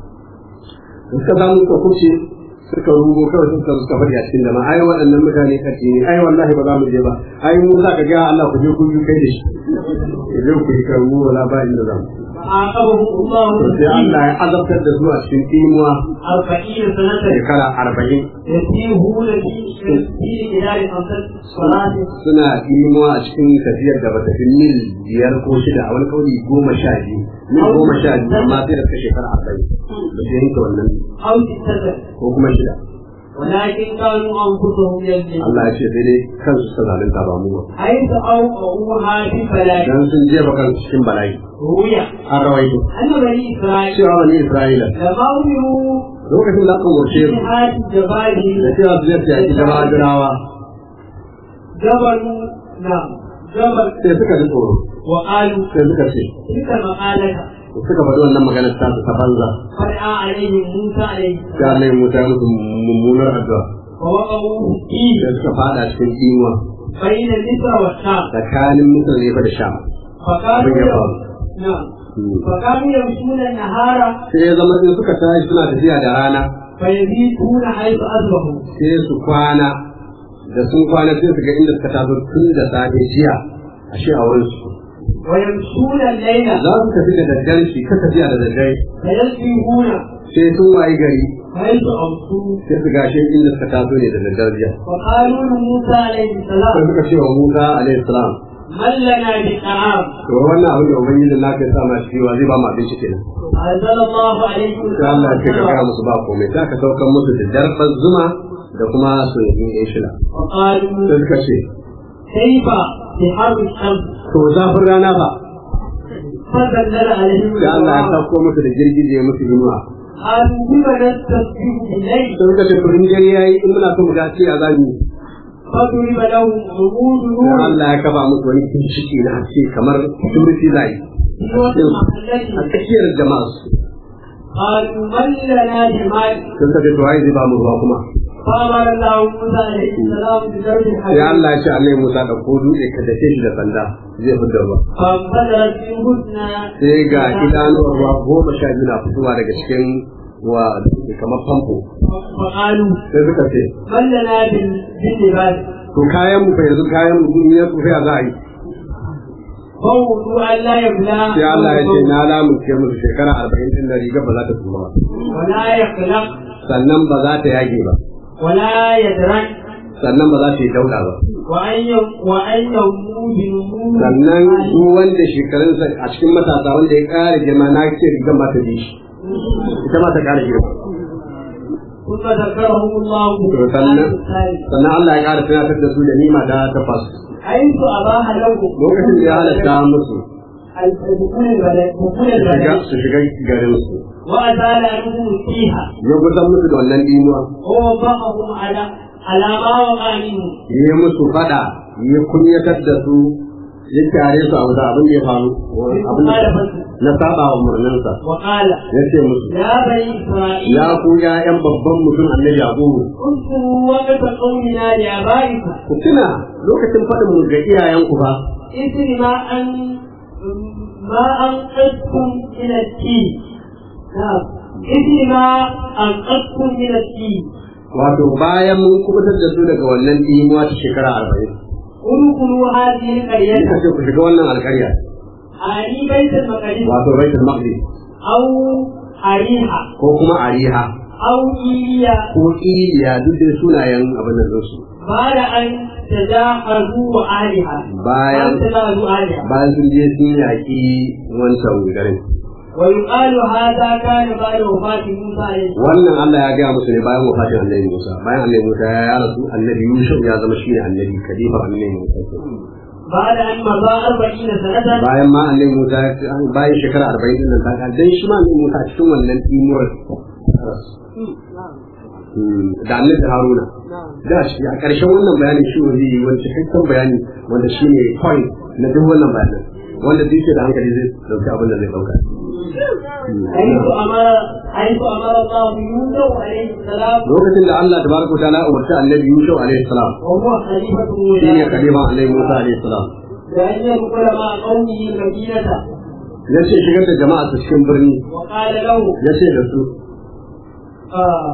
[SPEAKER 2] suka samu suka kuce suka rugo kawai suka suka faɗi a cikin dama ai waɗannan mutane kaci ne ai wallahi ba za mu je ba ai mu za ka ga Allah ku je ku yi kai da shi ku je ku yi kan mu wala ba inda za mu
[SPEAKER 3] فعاقبهم الله
[SPEAKER 2] sai Allah ya azabtar da su a cikin imuwa
[SPEAKER 3] أربعين سنة
[SPEAKER 2] shekara arba'in
[SPEAKER 3] يسيرون في في بلاد خمسة صلاة
[SPEAKER 2] suna imuwa a cikin tafiyar da bata fi mil biyar ko shida a wani kauli goma sha biyu mil goma sha biyu amma sai da suka shekara arba'in ba su yanke wannan
[SPEAKER 3] أو ستة
[SPEAKER 2] ko kuma shida
[SPEAKER 3] ولكن كانوا أنفسهم يظلمون
[SPEAKER 2] Allah ya ce sai dai kansu suka zalunta ba mu ba
[SPEAKER 3] حيث أوقعوها في بلاء
[SPEAKER 2] dan sun jefa kansu cikin bala'i
[SPEAKER 3] روي
[SPEAKER 2] an rawaito
[SPEAKER 3] أن بني إسرائيل
[SPEAKER 2] cewa bani Isra'ila
[SPEAKER 3] لما أمروا
[SPEAKER 2] lokacin da aka umarce su
[SPEAKER 3] بجهاد الجبال
[SPEAKER 2] da cewa su je su yaki jama'a jirawa
[SPEAKER 3] جبلوا نعم جبل
[SPEAKER 2] sai suka ji tsoro
[SPEAKER 3] وقالوا
[SPEAKER 2] sai suka ce
[SPEAKER 3] تلك مقالة
[SPEAKER 2] suka faɗi wannan maganar ta su ta banza
[SPEAKER 3] فرأى عليهم موسى عليه
[SPEAKER 2] sai Allah ya mutu ya musu mummunar addu'a
[SPEAKER 3] فوقعوا فيه
[SPEAKER 2] sai suka fada cikin imuwa
[SPEAKER 3] بين مصر والشام
[SPEAKER 2] tsakanin Misir ne fa da Sham
[SPEAKER 3] فكانوا
[SPEAKER 2] abin ya faru
[SPEAKER 3] نعم فكانوا يمشون النهار
[SPEAKER 2] sai ya zama in suka tashi suna tafiya da rana
[SPEAKER 3] فيبيتون حيث أصبحوا
[SPEAKER 2] sai su kwana da sun kwana sai su ga inda suka taso tun da safe jiya ashe a wurin su
[SPEAKER 3] ويمشون الليل
[SPEAKER 2] za su tafi da daddare shi ka tafiya da daddare
[SPEAKER 3] فيسبحون
[SPEAKER 2] sai sun wayi gari
[SPEAKER 3] حيث أمسوا
[SPEAKER 2] sai su gashe inda suka taso ne da daddare jiya
[SPEAKER 3] وقالوا لموسى عليه
[SPEAKER 2] sai
[SPEAKER 3] السلام
[SPEAKER 2] suka ce wa Musa alaihi salam
[SPEAKER 3] من لنا بطعام
[SPEAKER 2] to wannan abin da ubangiji na kai sa ma shi wa zai ba mu abinci kenan
[SPEAKER 3] أنزل الله عليه
[SPEAKER 2] sai Allah ya ce ka ga musu ba komai sai ka saukar musu da darbar zuma da kuma soyayyen yan shila
[SPEAKER 3] وقالوا
[SPEAKER 2] sai suka ce
[SPEAKER 3] كيف بحر الشمس
[SPEAKER 2] to zafin rana ba
[SPEAKER 3] فنزل عليهم
[SPEAKER 2] sai Allah ya
[SPEAKER 3] الغمام
[SPEAKER 2] sauko musu da girgije musu inuwa
[SPEAKER 3] قالوا بما نستسبح الليل
[SPEAKER 2] sai suka ce to in dare yayi in muna so mu dace a zami
[SPEAKER 3] فضرب لهم عمود
[SPEAKER 2] sai
[SPEAKER 3] نور
[SPEAKER 2] Allah ya kaba musu wani kinshiki na haske kamar turfi zai
[SPEAKER 3] في وسط
[SPEAKER 2] a
[SPEAKER 3] محلته
[SPEAKER 2] tsakiyar jama'a su
[SPEAKER 3] قالوا من لنا بمال
[SPEAKER 2] sai suka ce to ai zai ba mu ruwa kuma
[SPEAKER 3] فأمر الله موسى عليه السلام بضرب
[SPEAKER 2] sai
[SPEAKER 3] الحجر
[SPEAKER 2] Allah ya ce Allah Musa da ko dutse ka dace shi da sanda zai fitar ruwa
[SPEAKER 3] فانفجرت منهن
[SPEAKER 2] sai ga idanuwar ruwa goma sha biyu na fitowa daga cikin wa kamar famfo
[SPEAKER 3] فقالوا
[SPEAKER 2] sai suka ce
[SPEAKER 3] من لنا بال- باللباس
[SPEAKER 2] to kayan mu fa yanzu kayan mu in ya tsufa ya za a yi
[SPEAKER 3] فوضوا أن لا يبلى
[SPEAKER 2] sai Allah ya ce na lamunce musu shekara arba'in din da riga ba za ta tsufa ba
[SPEAKER 3] ولا يخلق
[SPEAKER 2] sannan ba za ta yage ba
[SPEAKER 3] ولا يدرك
[SPEAKER 2] sannan ba za ta yi dauda ba
[SPEAKER 3] وأن يم- وأن يموت بنمو
[SPEAKER 2] sannan duk wanda shekarunsa a cikin matasa wanda ya ƙara girma na ce rigan ba ta bi shi ita ma ta ƙara girma
[SPEAKER 3] ثم ذكرهم الله
[SPEAKER 2] to
[SPEAKER 3] في
[SPEAKER 2] sannan
[SPEAKER 3] الآية الثالثة
[SPEAKER 2] sannan Allah ya ƙara tunatar da su da nima ta takwas
[SPEAKER 3] حيث أباح لهم
[SPEAKER 2] lokacin da ya halatta musu
[SPEAKER 3] دخول البلد دخول
[SPEAKER 2] su shiga
[SPEAKER 3] البلد
[SPEAKER 2] su shiga garin su
[SPEAKER 3] وأزال عنهم فيها
[SPEAKER 2] ya gusan musu da wannan dimuwa
[SPEAKER 3] ووضعهم على على ما وقع منهم
[SPEAKER 2] ya yi musu fada ya kunyatar da su ya tare su abu da abin da ya faru abin da
[SPEAKER 3] مخالفة
[SPEAKER 2] na saba wa murnansa
[SPEAKER 3] وقال
[SPEAKER 2] ya ce musu
[SPEAKER 3] يا بني إسرائيل
[SPEAKER 2] ya ku ƴaƴan babban mutum annabi yaqubu
[SPEAKER 3] اذكروا وقت قولنا لآبائكم
[SPEAKER 2] ku tuna lokacin faɗin mu ga iyayenku fa
[SPEAKER 3] إثر ما أن ما أنقذكم من التين نعم إثر ما أنقذكم من التين
[SPEAKER 2] wato bayan mun kubutar da su daga wannan dimuwa ta shekara arba'in
[SPEAKER 3] ادخلوا هذه القرية
[SPEAKER 2] muka ce ku shiga wannan alƙarya
[SPEAKER 3] آني بيت المقدس
[SPEAKER 2] wato baitul maqdis
[SPEAKER 3] أو أريحة
[SPEAKER 2] ko kuma ariha
[SPEAKER 3] أو إيليا
[SPEAKER 2] ko iliya duk da sunayen abin nan su
[SPEAKER 3] بعد أن تجاهزوا أهلها
[SPEAKER 2] bayan
[SPEAKER 3] أن تجاهزوا أهلها
[SPEAKER 2] bayan sun je sun yaƙi wancan garin
[SPEAKER 3] ويقال هذا كان بعد وفاة موسى عليه السلام
[SPEAKER 2] wannan Allah ya gaya musu ne bayan wafatin annabi Musa bayan annabi Musa ya rasu annabi Yusuf ya zama shi ne annabi kalifa annabi Musa
[SPEAKER 3] بعد أن مضى أربعين سنة
[SPEAKER 2] bayan ma annabi Musa bayan shekara 40 din nan ta ga dan shi ma annabi Musa a cikin wannan timuwar da annabi Haruna da shi a ƙarshen wannan bayanin shi ne zai yi wani cikakken bayani wanda shi ne point na duk wannan bayanin wanda duk yake da hankali zai dauki abin da zai dauka
[SPEAKER 3] حيث أمر حيث أمر الله يوسف عليه السلام
[SPEAKER 2] lokacin da Allah tabaraka wa ta'ala umarta annabi Yusuf alaihi salam
[SPEAKER 3] وهو خليفة
[SPEAKER 2] shi ne
[SPEAKER 3] موسى
[SPEAKER 2] khalifa annabi Musa alaihi salam
[SPEAKER 3] بأن يدخل مع قومه المدينة
[SPEAKER 2] ya ce shigar da jama'a su cikin birni
[SPEAKER 3] وقال له
[SPEAKER 2] ya ce da su
[SPEAKER 3] آه،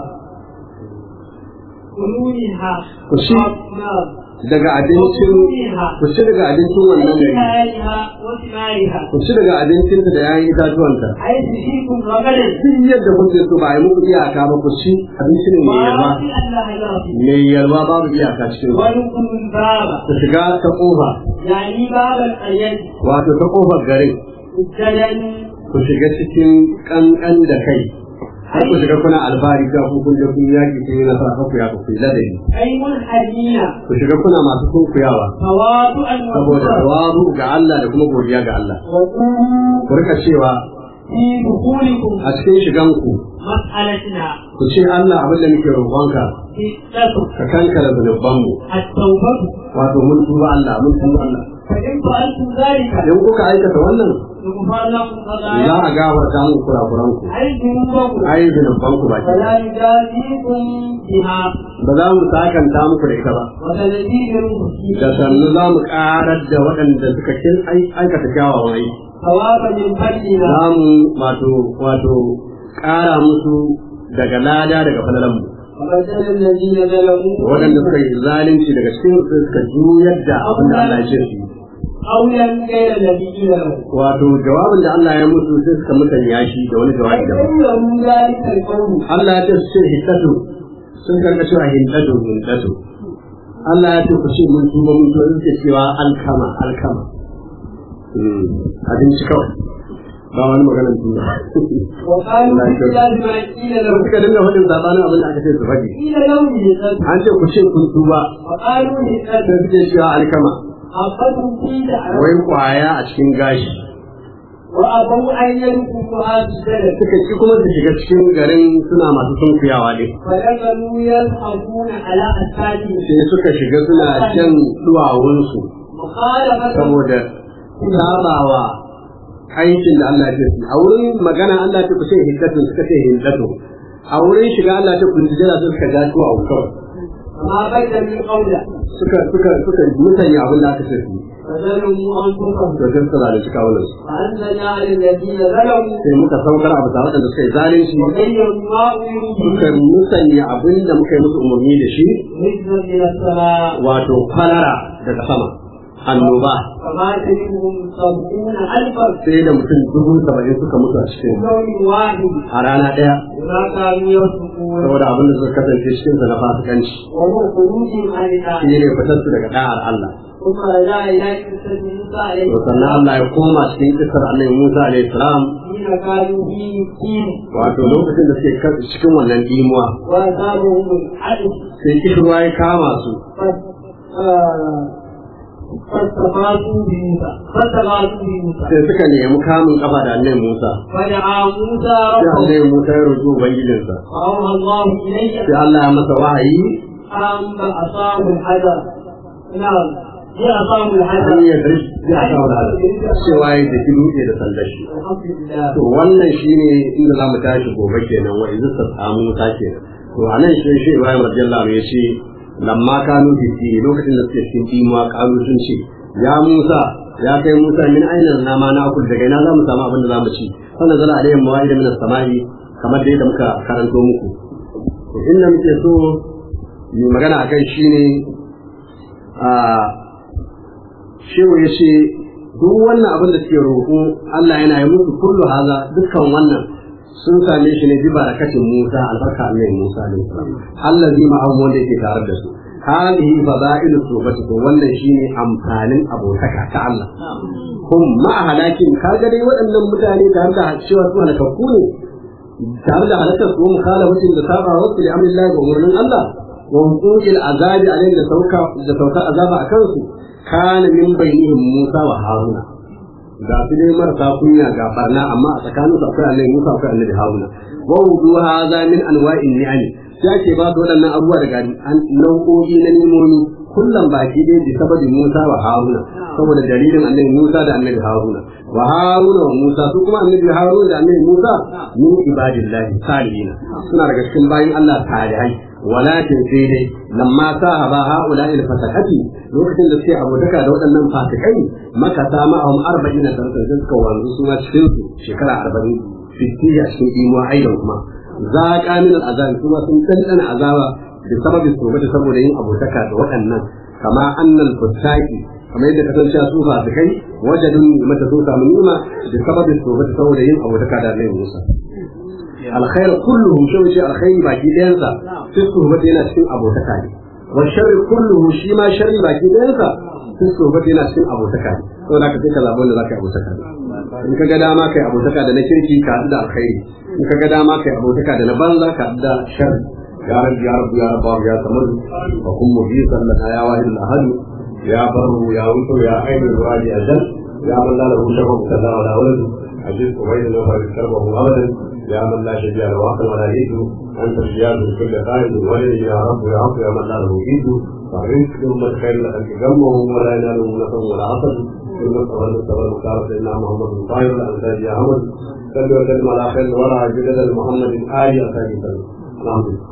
[SPEAKER 3] كلوا منها
[SPEAKER 2] كشي.
[SPEAKER 3] نعم
[SPEAKER 2] daga abincin
[SPEAKER 3] وكلوا منها
[SPEAKER 2] ku ci daga abincin wannan gari
[SPEAKER 3] وثمارها وثمارها
[SPEAKER 2] ku ci daga abincinta da yayin itatuwanta
[SPEAKER 3] حيث فيكم رغدا
[SPEAKER 2] duk yadda kuke so ba a yi muku iyaka ba ku ci abinci ne mai yalwa
[SPEAKER 3] وعافي الله يرضي
[SPEAKER 2] mai yalwa babu iyaka cikin ku
[SPEAKER 3] وادخلوا الباب
[SPEAKER 2] ku shiga ta kofa
[SPEAKER 3] يعني باب القرية
[SPEAKER 2] wato ta kofar garin
[SPEAKER 3] سجدا
[SPEAKER 2] ku shiga cikin kankan da kai har ku shiga kuna alfahari ga ku kun je kun yaki kun yi nasara ku ya ku yi ladabi
[SPEAKER 3] أي منحنين
[SPEAKER 2] ku shiga kuna masu sunkuyawa
[SPEAKER 3] تواضعا
[SPEAKER 2] saboda
[SPEAKER 3] وكفرا
[SPEAKER 2] tawazu ga Allah da kuma godiya ga Allah
[SPEAKER 3] وقولوا
[SPEAKER 2] ku rika cewa
[SPEAKER 3] في دخولكم
[SPEAKER 2] a cikin shiganku
[SPEAKER 3] مسألتنا
[SPEAKER 2] ku ce Allah abin da muke roƙonka
[SPEAKER 3] بالتوبة
[SPEAKER 2] ka kankara zunubanmu
[SPEAKER 3] التوبة
[SPEAKER 2] wato mun tuba Allah mun tuba Allah
[SPEAKER 3] فإن فعلتم ذلك
[SPEAKER 2] idan kuka aikata wannan
[SPEAKER 3] يغفر لكم
[SPEAKER 2] za
[SPEAKER 3] خطاياكم
[SPEAKER 2] a gafarta muku kurakuranku
[SPEAKER 3] أي ذنوبكم
[SPEAKER 2] ai zunubanku ba
[SPEAKER 3] ولا يجازيكم بها
[SPEAKER 2] ba za mu sakanta muku da ita ba
[SPEAKER 3] وسنزيد المحسنين
[SPEAKER 2] da sannu za mu karar da waɗanda suka kin ai- aikata kyawawan aiki
[SPEAKER 3] ثوابا من فضلنا
[SPEAKER 2] za mu wato wato ƙara musu daga lada daga falalanmu
[SPEAKER 3] وبدل الذين ظلموا
[SPEAKER 2] waɗanda suka yi zalunci daga cikin su suka juyar da abin da Allah ya ce su yi.
[SPEAKER 3] قولا غير الذي قيل لهم
[SPEAKER 2] wato jawabin da Allah ya musu sai suka musanya shi da wani
[SPEAKER 3] أي
[SPEAKER 2] jawabi daban
[SPEAKER 3] قولهم ذلك القول
[SPEAKER 2] Allah ya ce su ce hiddatu sun karka cewa hiddatu hiddatu Allah ya ce ku ce mun tuba mun tuba suke cewa alkama alkama Hmm, abinci kawai ba wani maganar tuba
[SPEAKER 3] وقالوا
[SPEAKER 2] لا يجوز.
[SPEAKER 3] بخلاف ما قيل لهم
[SPEAKER 2] suka dinga faɗin sabanin abin da aka ce su faɗi
[SPEAKER 3] قيل لهم هدأة
[SPEAKER 2] an ce ku ce kun tuba
[SPEAKER 3] وقالوا هدأة
[SPEAKER 2] sai suke cewa alkama
[SPEAKER 3] حقتهم في دعوة
[SPEAKER 2] wai kwaya a cikin gashi
[SPEAKER 3] وأبوا أن يدخلوا هذا البلد
[SPEAKER 2] suka ki kuma su shiga cikin garin suna masu sunkuyawa ne
[SPEAKER 3] فدخلوا يضحكون على أسفادهم
[SPEAKER 2] sai suka shiga suna jan duwawunsu
[SPEAKER 3] مخالفة
[SPEAKER 2] saboda sabawa aikin da Allah ya ce a wurin magana Allah ya ce ku ce hiddatun suka ce hiddatun a wurin shiga Allah ya ce kun jira su suka ja duwawu kawai
[SPEAKER 3] ما بين من قوله
[SPEAKER 2] suka suka suka mutane abin da aka ce su
[SPEAKER 3] فظلموا أنفسهم
[SPEAKER 2] to sai suka zalunci kawunan su
[SPEAKER 3] فأنزلنا على الذين ظلموا
[SPEAKER 2] sai muka saukar abu tare da suka yi zalunci
[SPEAKER 3] وغيروا ما أمروا
[SPEAKER 2] suka
[SPEAKER 3] به
[SPEAKER 2] musanya abin da muka yi musu umarni da shi
[SPEAKER 3] رزقا من السماء
[SPEAKER 2] wato kwalara daga sama annoba
[SPEAKER 3] فمات منهم سبعون ألفا
[SPEAKER 2] sai da mutum dubu saba'in suka mutu a cikin
[SPEAKER 3] يوم واحد
[SPEAKER 2] a rana ɗaya
[SPEAKER 3] بما كانوا يصدقون
[SPEAKER 2] saboda abin da suka kasance cikin sa na fasikanci
[SPEAKER 3] وهو خروجهم عن
[SPEAKER 2] shi
[SPEAKER 3] الآية
[SPEAKER 2] ne fitar su daga da'ar Allah
[SPEAKER 3] ثم رجع إلى قصة موسى عليه
[SPEAKER 2] to sannan Allah ya koma cikin kisar annabi Musa alaihi salam
[SPEAKER 3] حين كانوا في الدين
[SPEAKER 2] wato lokacin da suke kan- cikin wannan dimuwa
[SPEAKER 3] وأصابهم الحدث
[SPEAKER 2] sai kishirwa ya kama su
[SPEAKER 3] فاستغاثوا بموسى فاستغاثوا بموسى
[SPEAKER 2] sai suka nemi kamun kafa da annabi Musa
[SPEAKER 3] فدعا موسى
[SPEAKER 2] sai
[SPEAKER 3] ربه
[SPEAKER 2] annabi Musa ya roƙi ubangijinsa
[SPEAKER 3] فأوحى الله إليه
[SPEAKER 2] sai Allah ya masa wahayi
[SPEAKER 3] أن أصاب الحجر نعم هي أصاب
[SPEAKER 2] an
[SPEAKER 3] الحجر
[SPEAKER 2] yi yadda zai aka wada cewa ya tafi dutse da sandar shi
[SPEAKER 3] الحمد لله
[SPEAKER 2] to wannan shine inda za mu tashi gobe kenan wa izu ta samu Musa kenan to a nan shi shi Ibrahim radiyallahu anhu ya ce lamma kanu fi lokacin da suke cikin dimuwa kalu sun ce ya Musa ya kai Musa min aina na ma na akul daga ina za mu samu abin da za mu ci sannan zala alayhim mawa'ida min as-sama'i kamar da yadda muka karanto muku to inda muke so mu magana akan shine a shehu ya ce duk wannan abin da suke roƙo Allah yana yi musu kullu haza dukkan wannan sun same shi ne bi barakatin Musa albarka Allah Musa alaihi salam allazi ma'ahu wanda yake tare da su hadihi fada'ilu subati to wannan shine amfanin abotaka ta Allah kun ma halakin kaga dai waɗannan mutane tare da cewa su halakakku ne tare da halakar su mukhala mutum da saba wasu da amrillahi ga umarnin Allah wa hukumil azabi alaihi da sauka da sauka azaba a kansu kana min bainihim Musa wa Haruna ga su dai marasa kunya ga barna amma a tsakanin su akwai Annabi Musa akwai Annabi Haruna wa wudu hadha min anwa'in ni'am sai ake ba da waɗannan abubuwa daga nau'o'i na nimomi kullum baki dai bi sababin Musa wa Haruna saboda dalilin Annabi Musa da Annabi Haruna wa Haruna wa Musa su kuma Annabi Haruna da Annabi Musa min ibadillahi salihin suna daga cikin bayin Allah salihai walakin sai dai lamma sahaba haula il fasakati lokacin da suke abotaka da waɗannan fasikai maka ta ma'ahum arba'ina sanatan sai suka wanzu su ma cikin su shekara arba'in fitti a cikin imuwa aidan kuma za ka min al'azab kuma sun ɗanɗana azaba da sababin tsobata saboda yin abotaka da waɗannan kama annal futtaki kamar yadda kasance su fasikai wajadun mata sun samu nima da sababin tsobata saboda yin abotaka da Annabi Musa alkhair kulluhu shi wuce alkhairi baki ɗayansa fi suhbati yana cikin abotaka ne wa sharri kulluhu shi ma sharri baki ɗayansa fi suhbati yana cikin abotaka ne saboda ka sai ka zaɓi wanda za ka yi abotaka ne in ka ga dama kai abotaka da na kirki ka haɗu da alkhairi in ka ga dama kai abotaka da na banza ka haɗu da sharri ya rabbi ya rabbi ya rabbi ya samadu wa kun mujisan lana ya wahid al-ahad ya barru ya wutu ya ainu wali ajal ya man la lahu shafa kaza wala walad ajiz ubayd lahu karbahu abadan يا من لا شبيه له عقل ولا يد انت الزياد لكل قائد ولي يا رب يا رب يا من لا له يد فالرزق ثم الخير الذي جمه ولا يناله نفع ولا عصر ثم الصبر الصبر المختار سيدنا محمد بن طاهر الانساج يا عمد صلوا وسلم على خير الورى جدد محمد آل الخير الحمد لله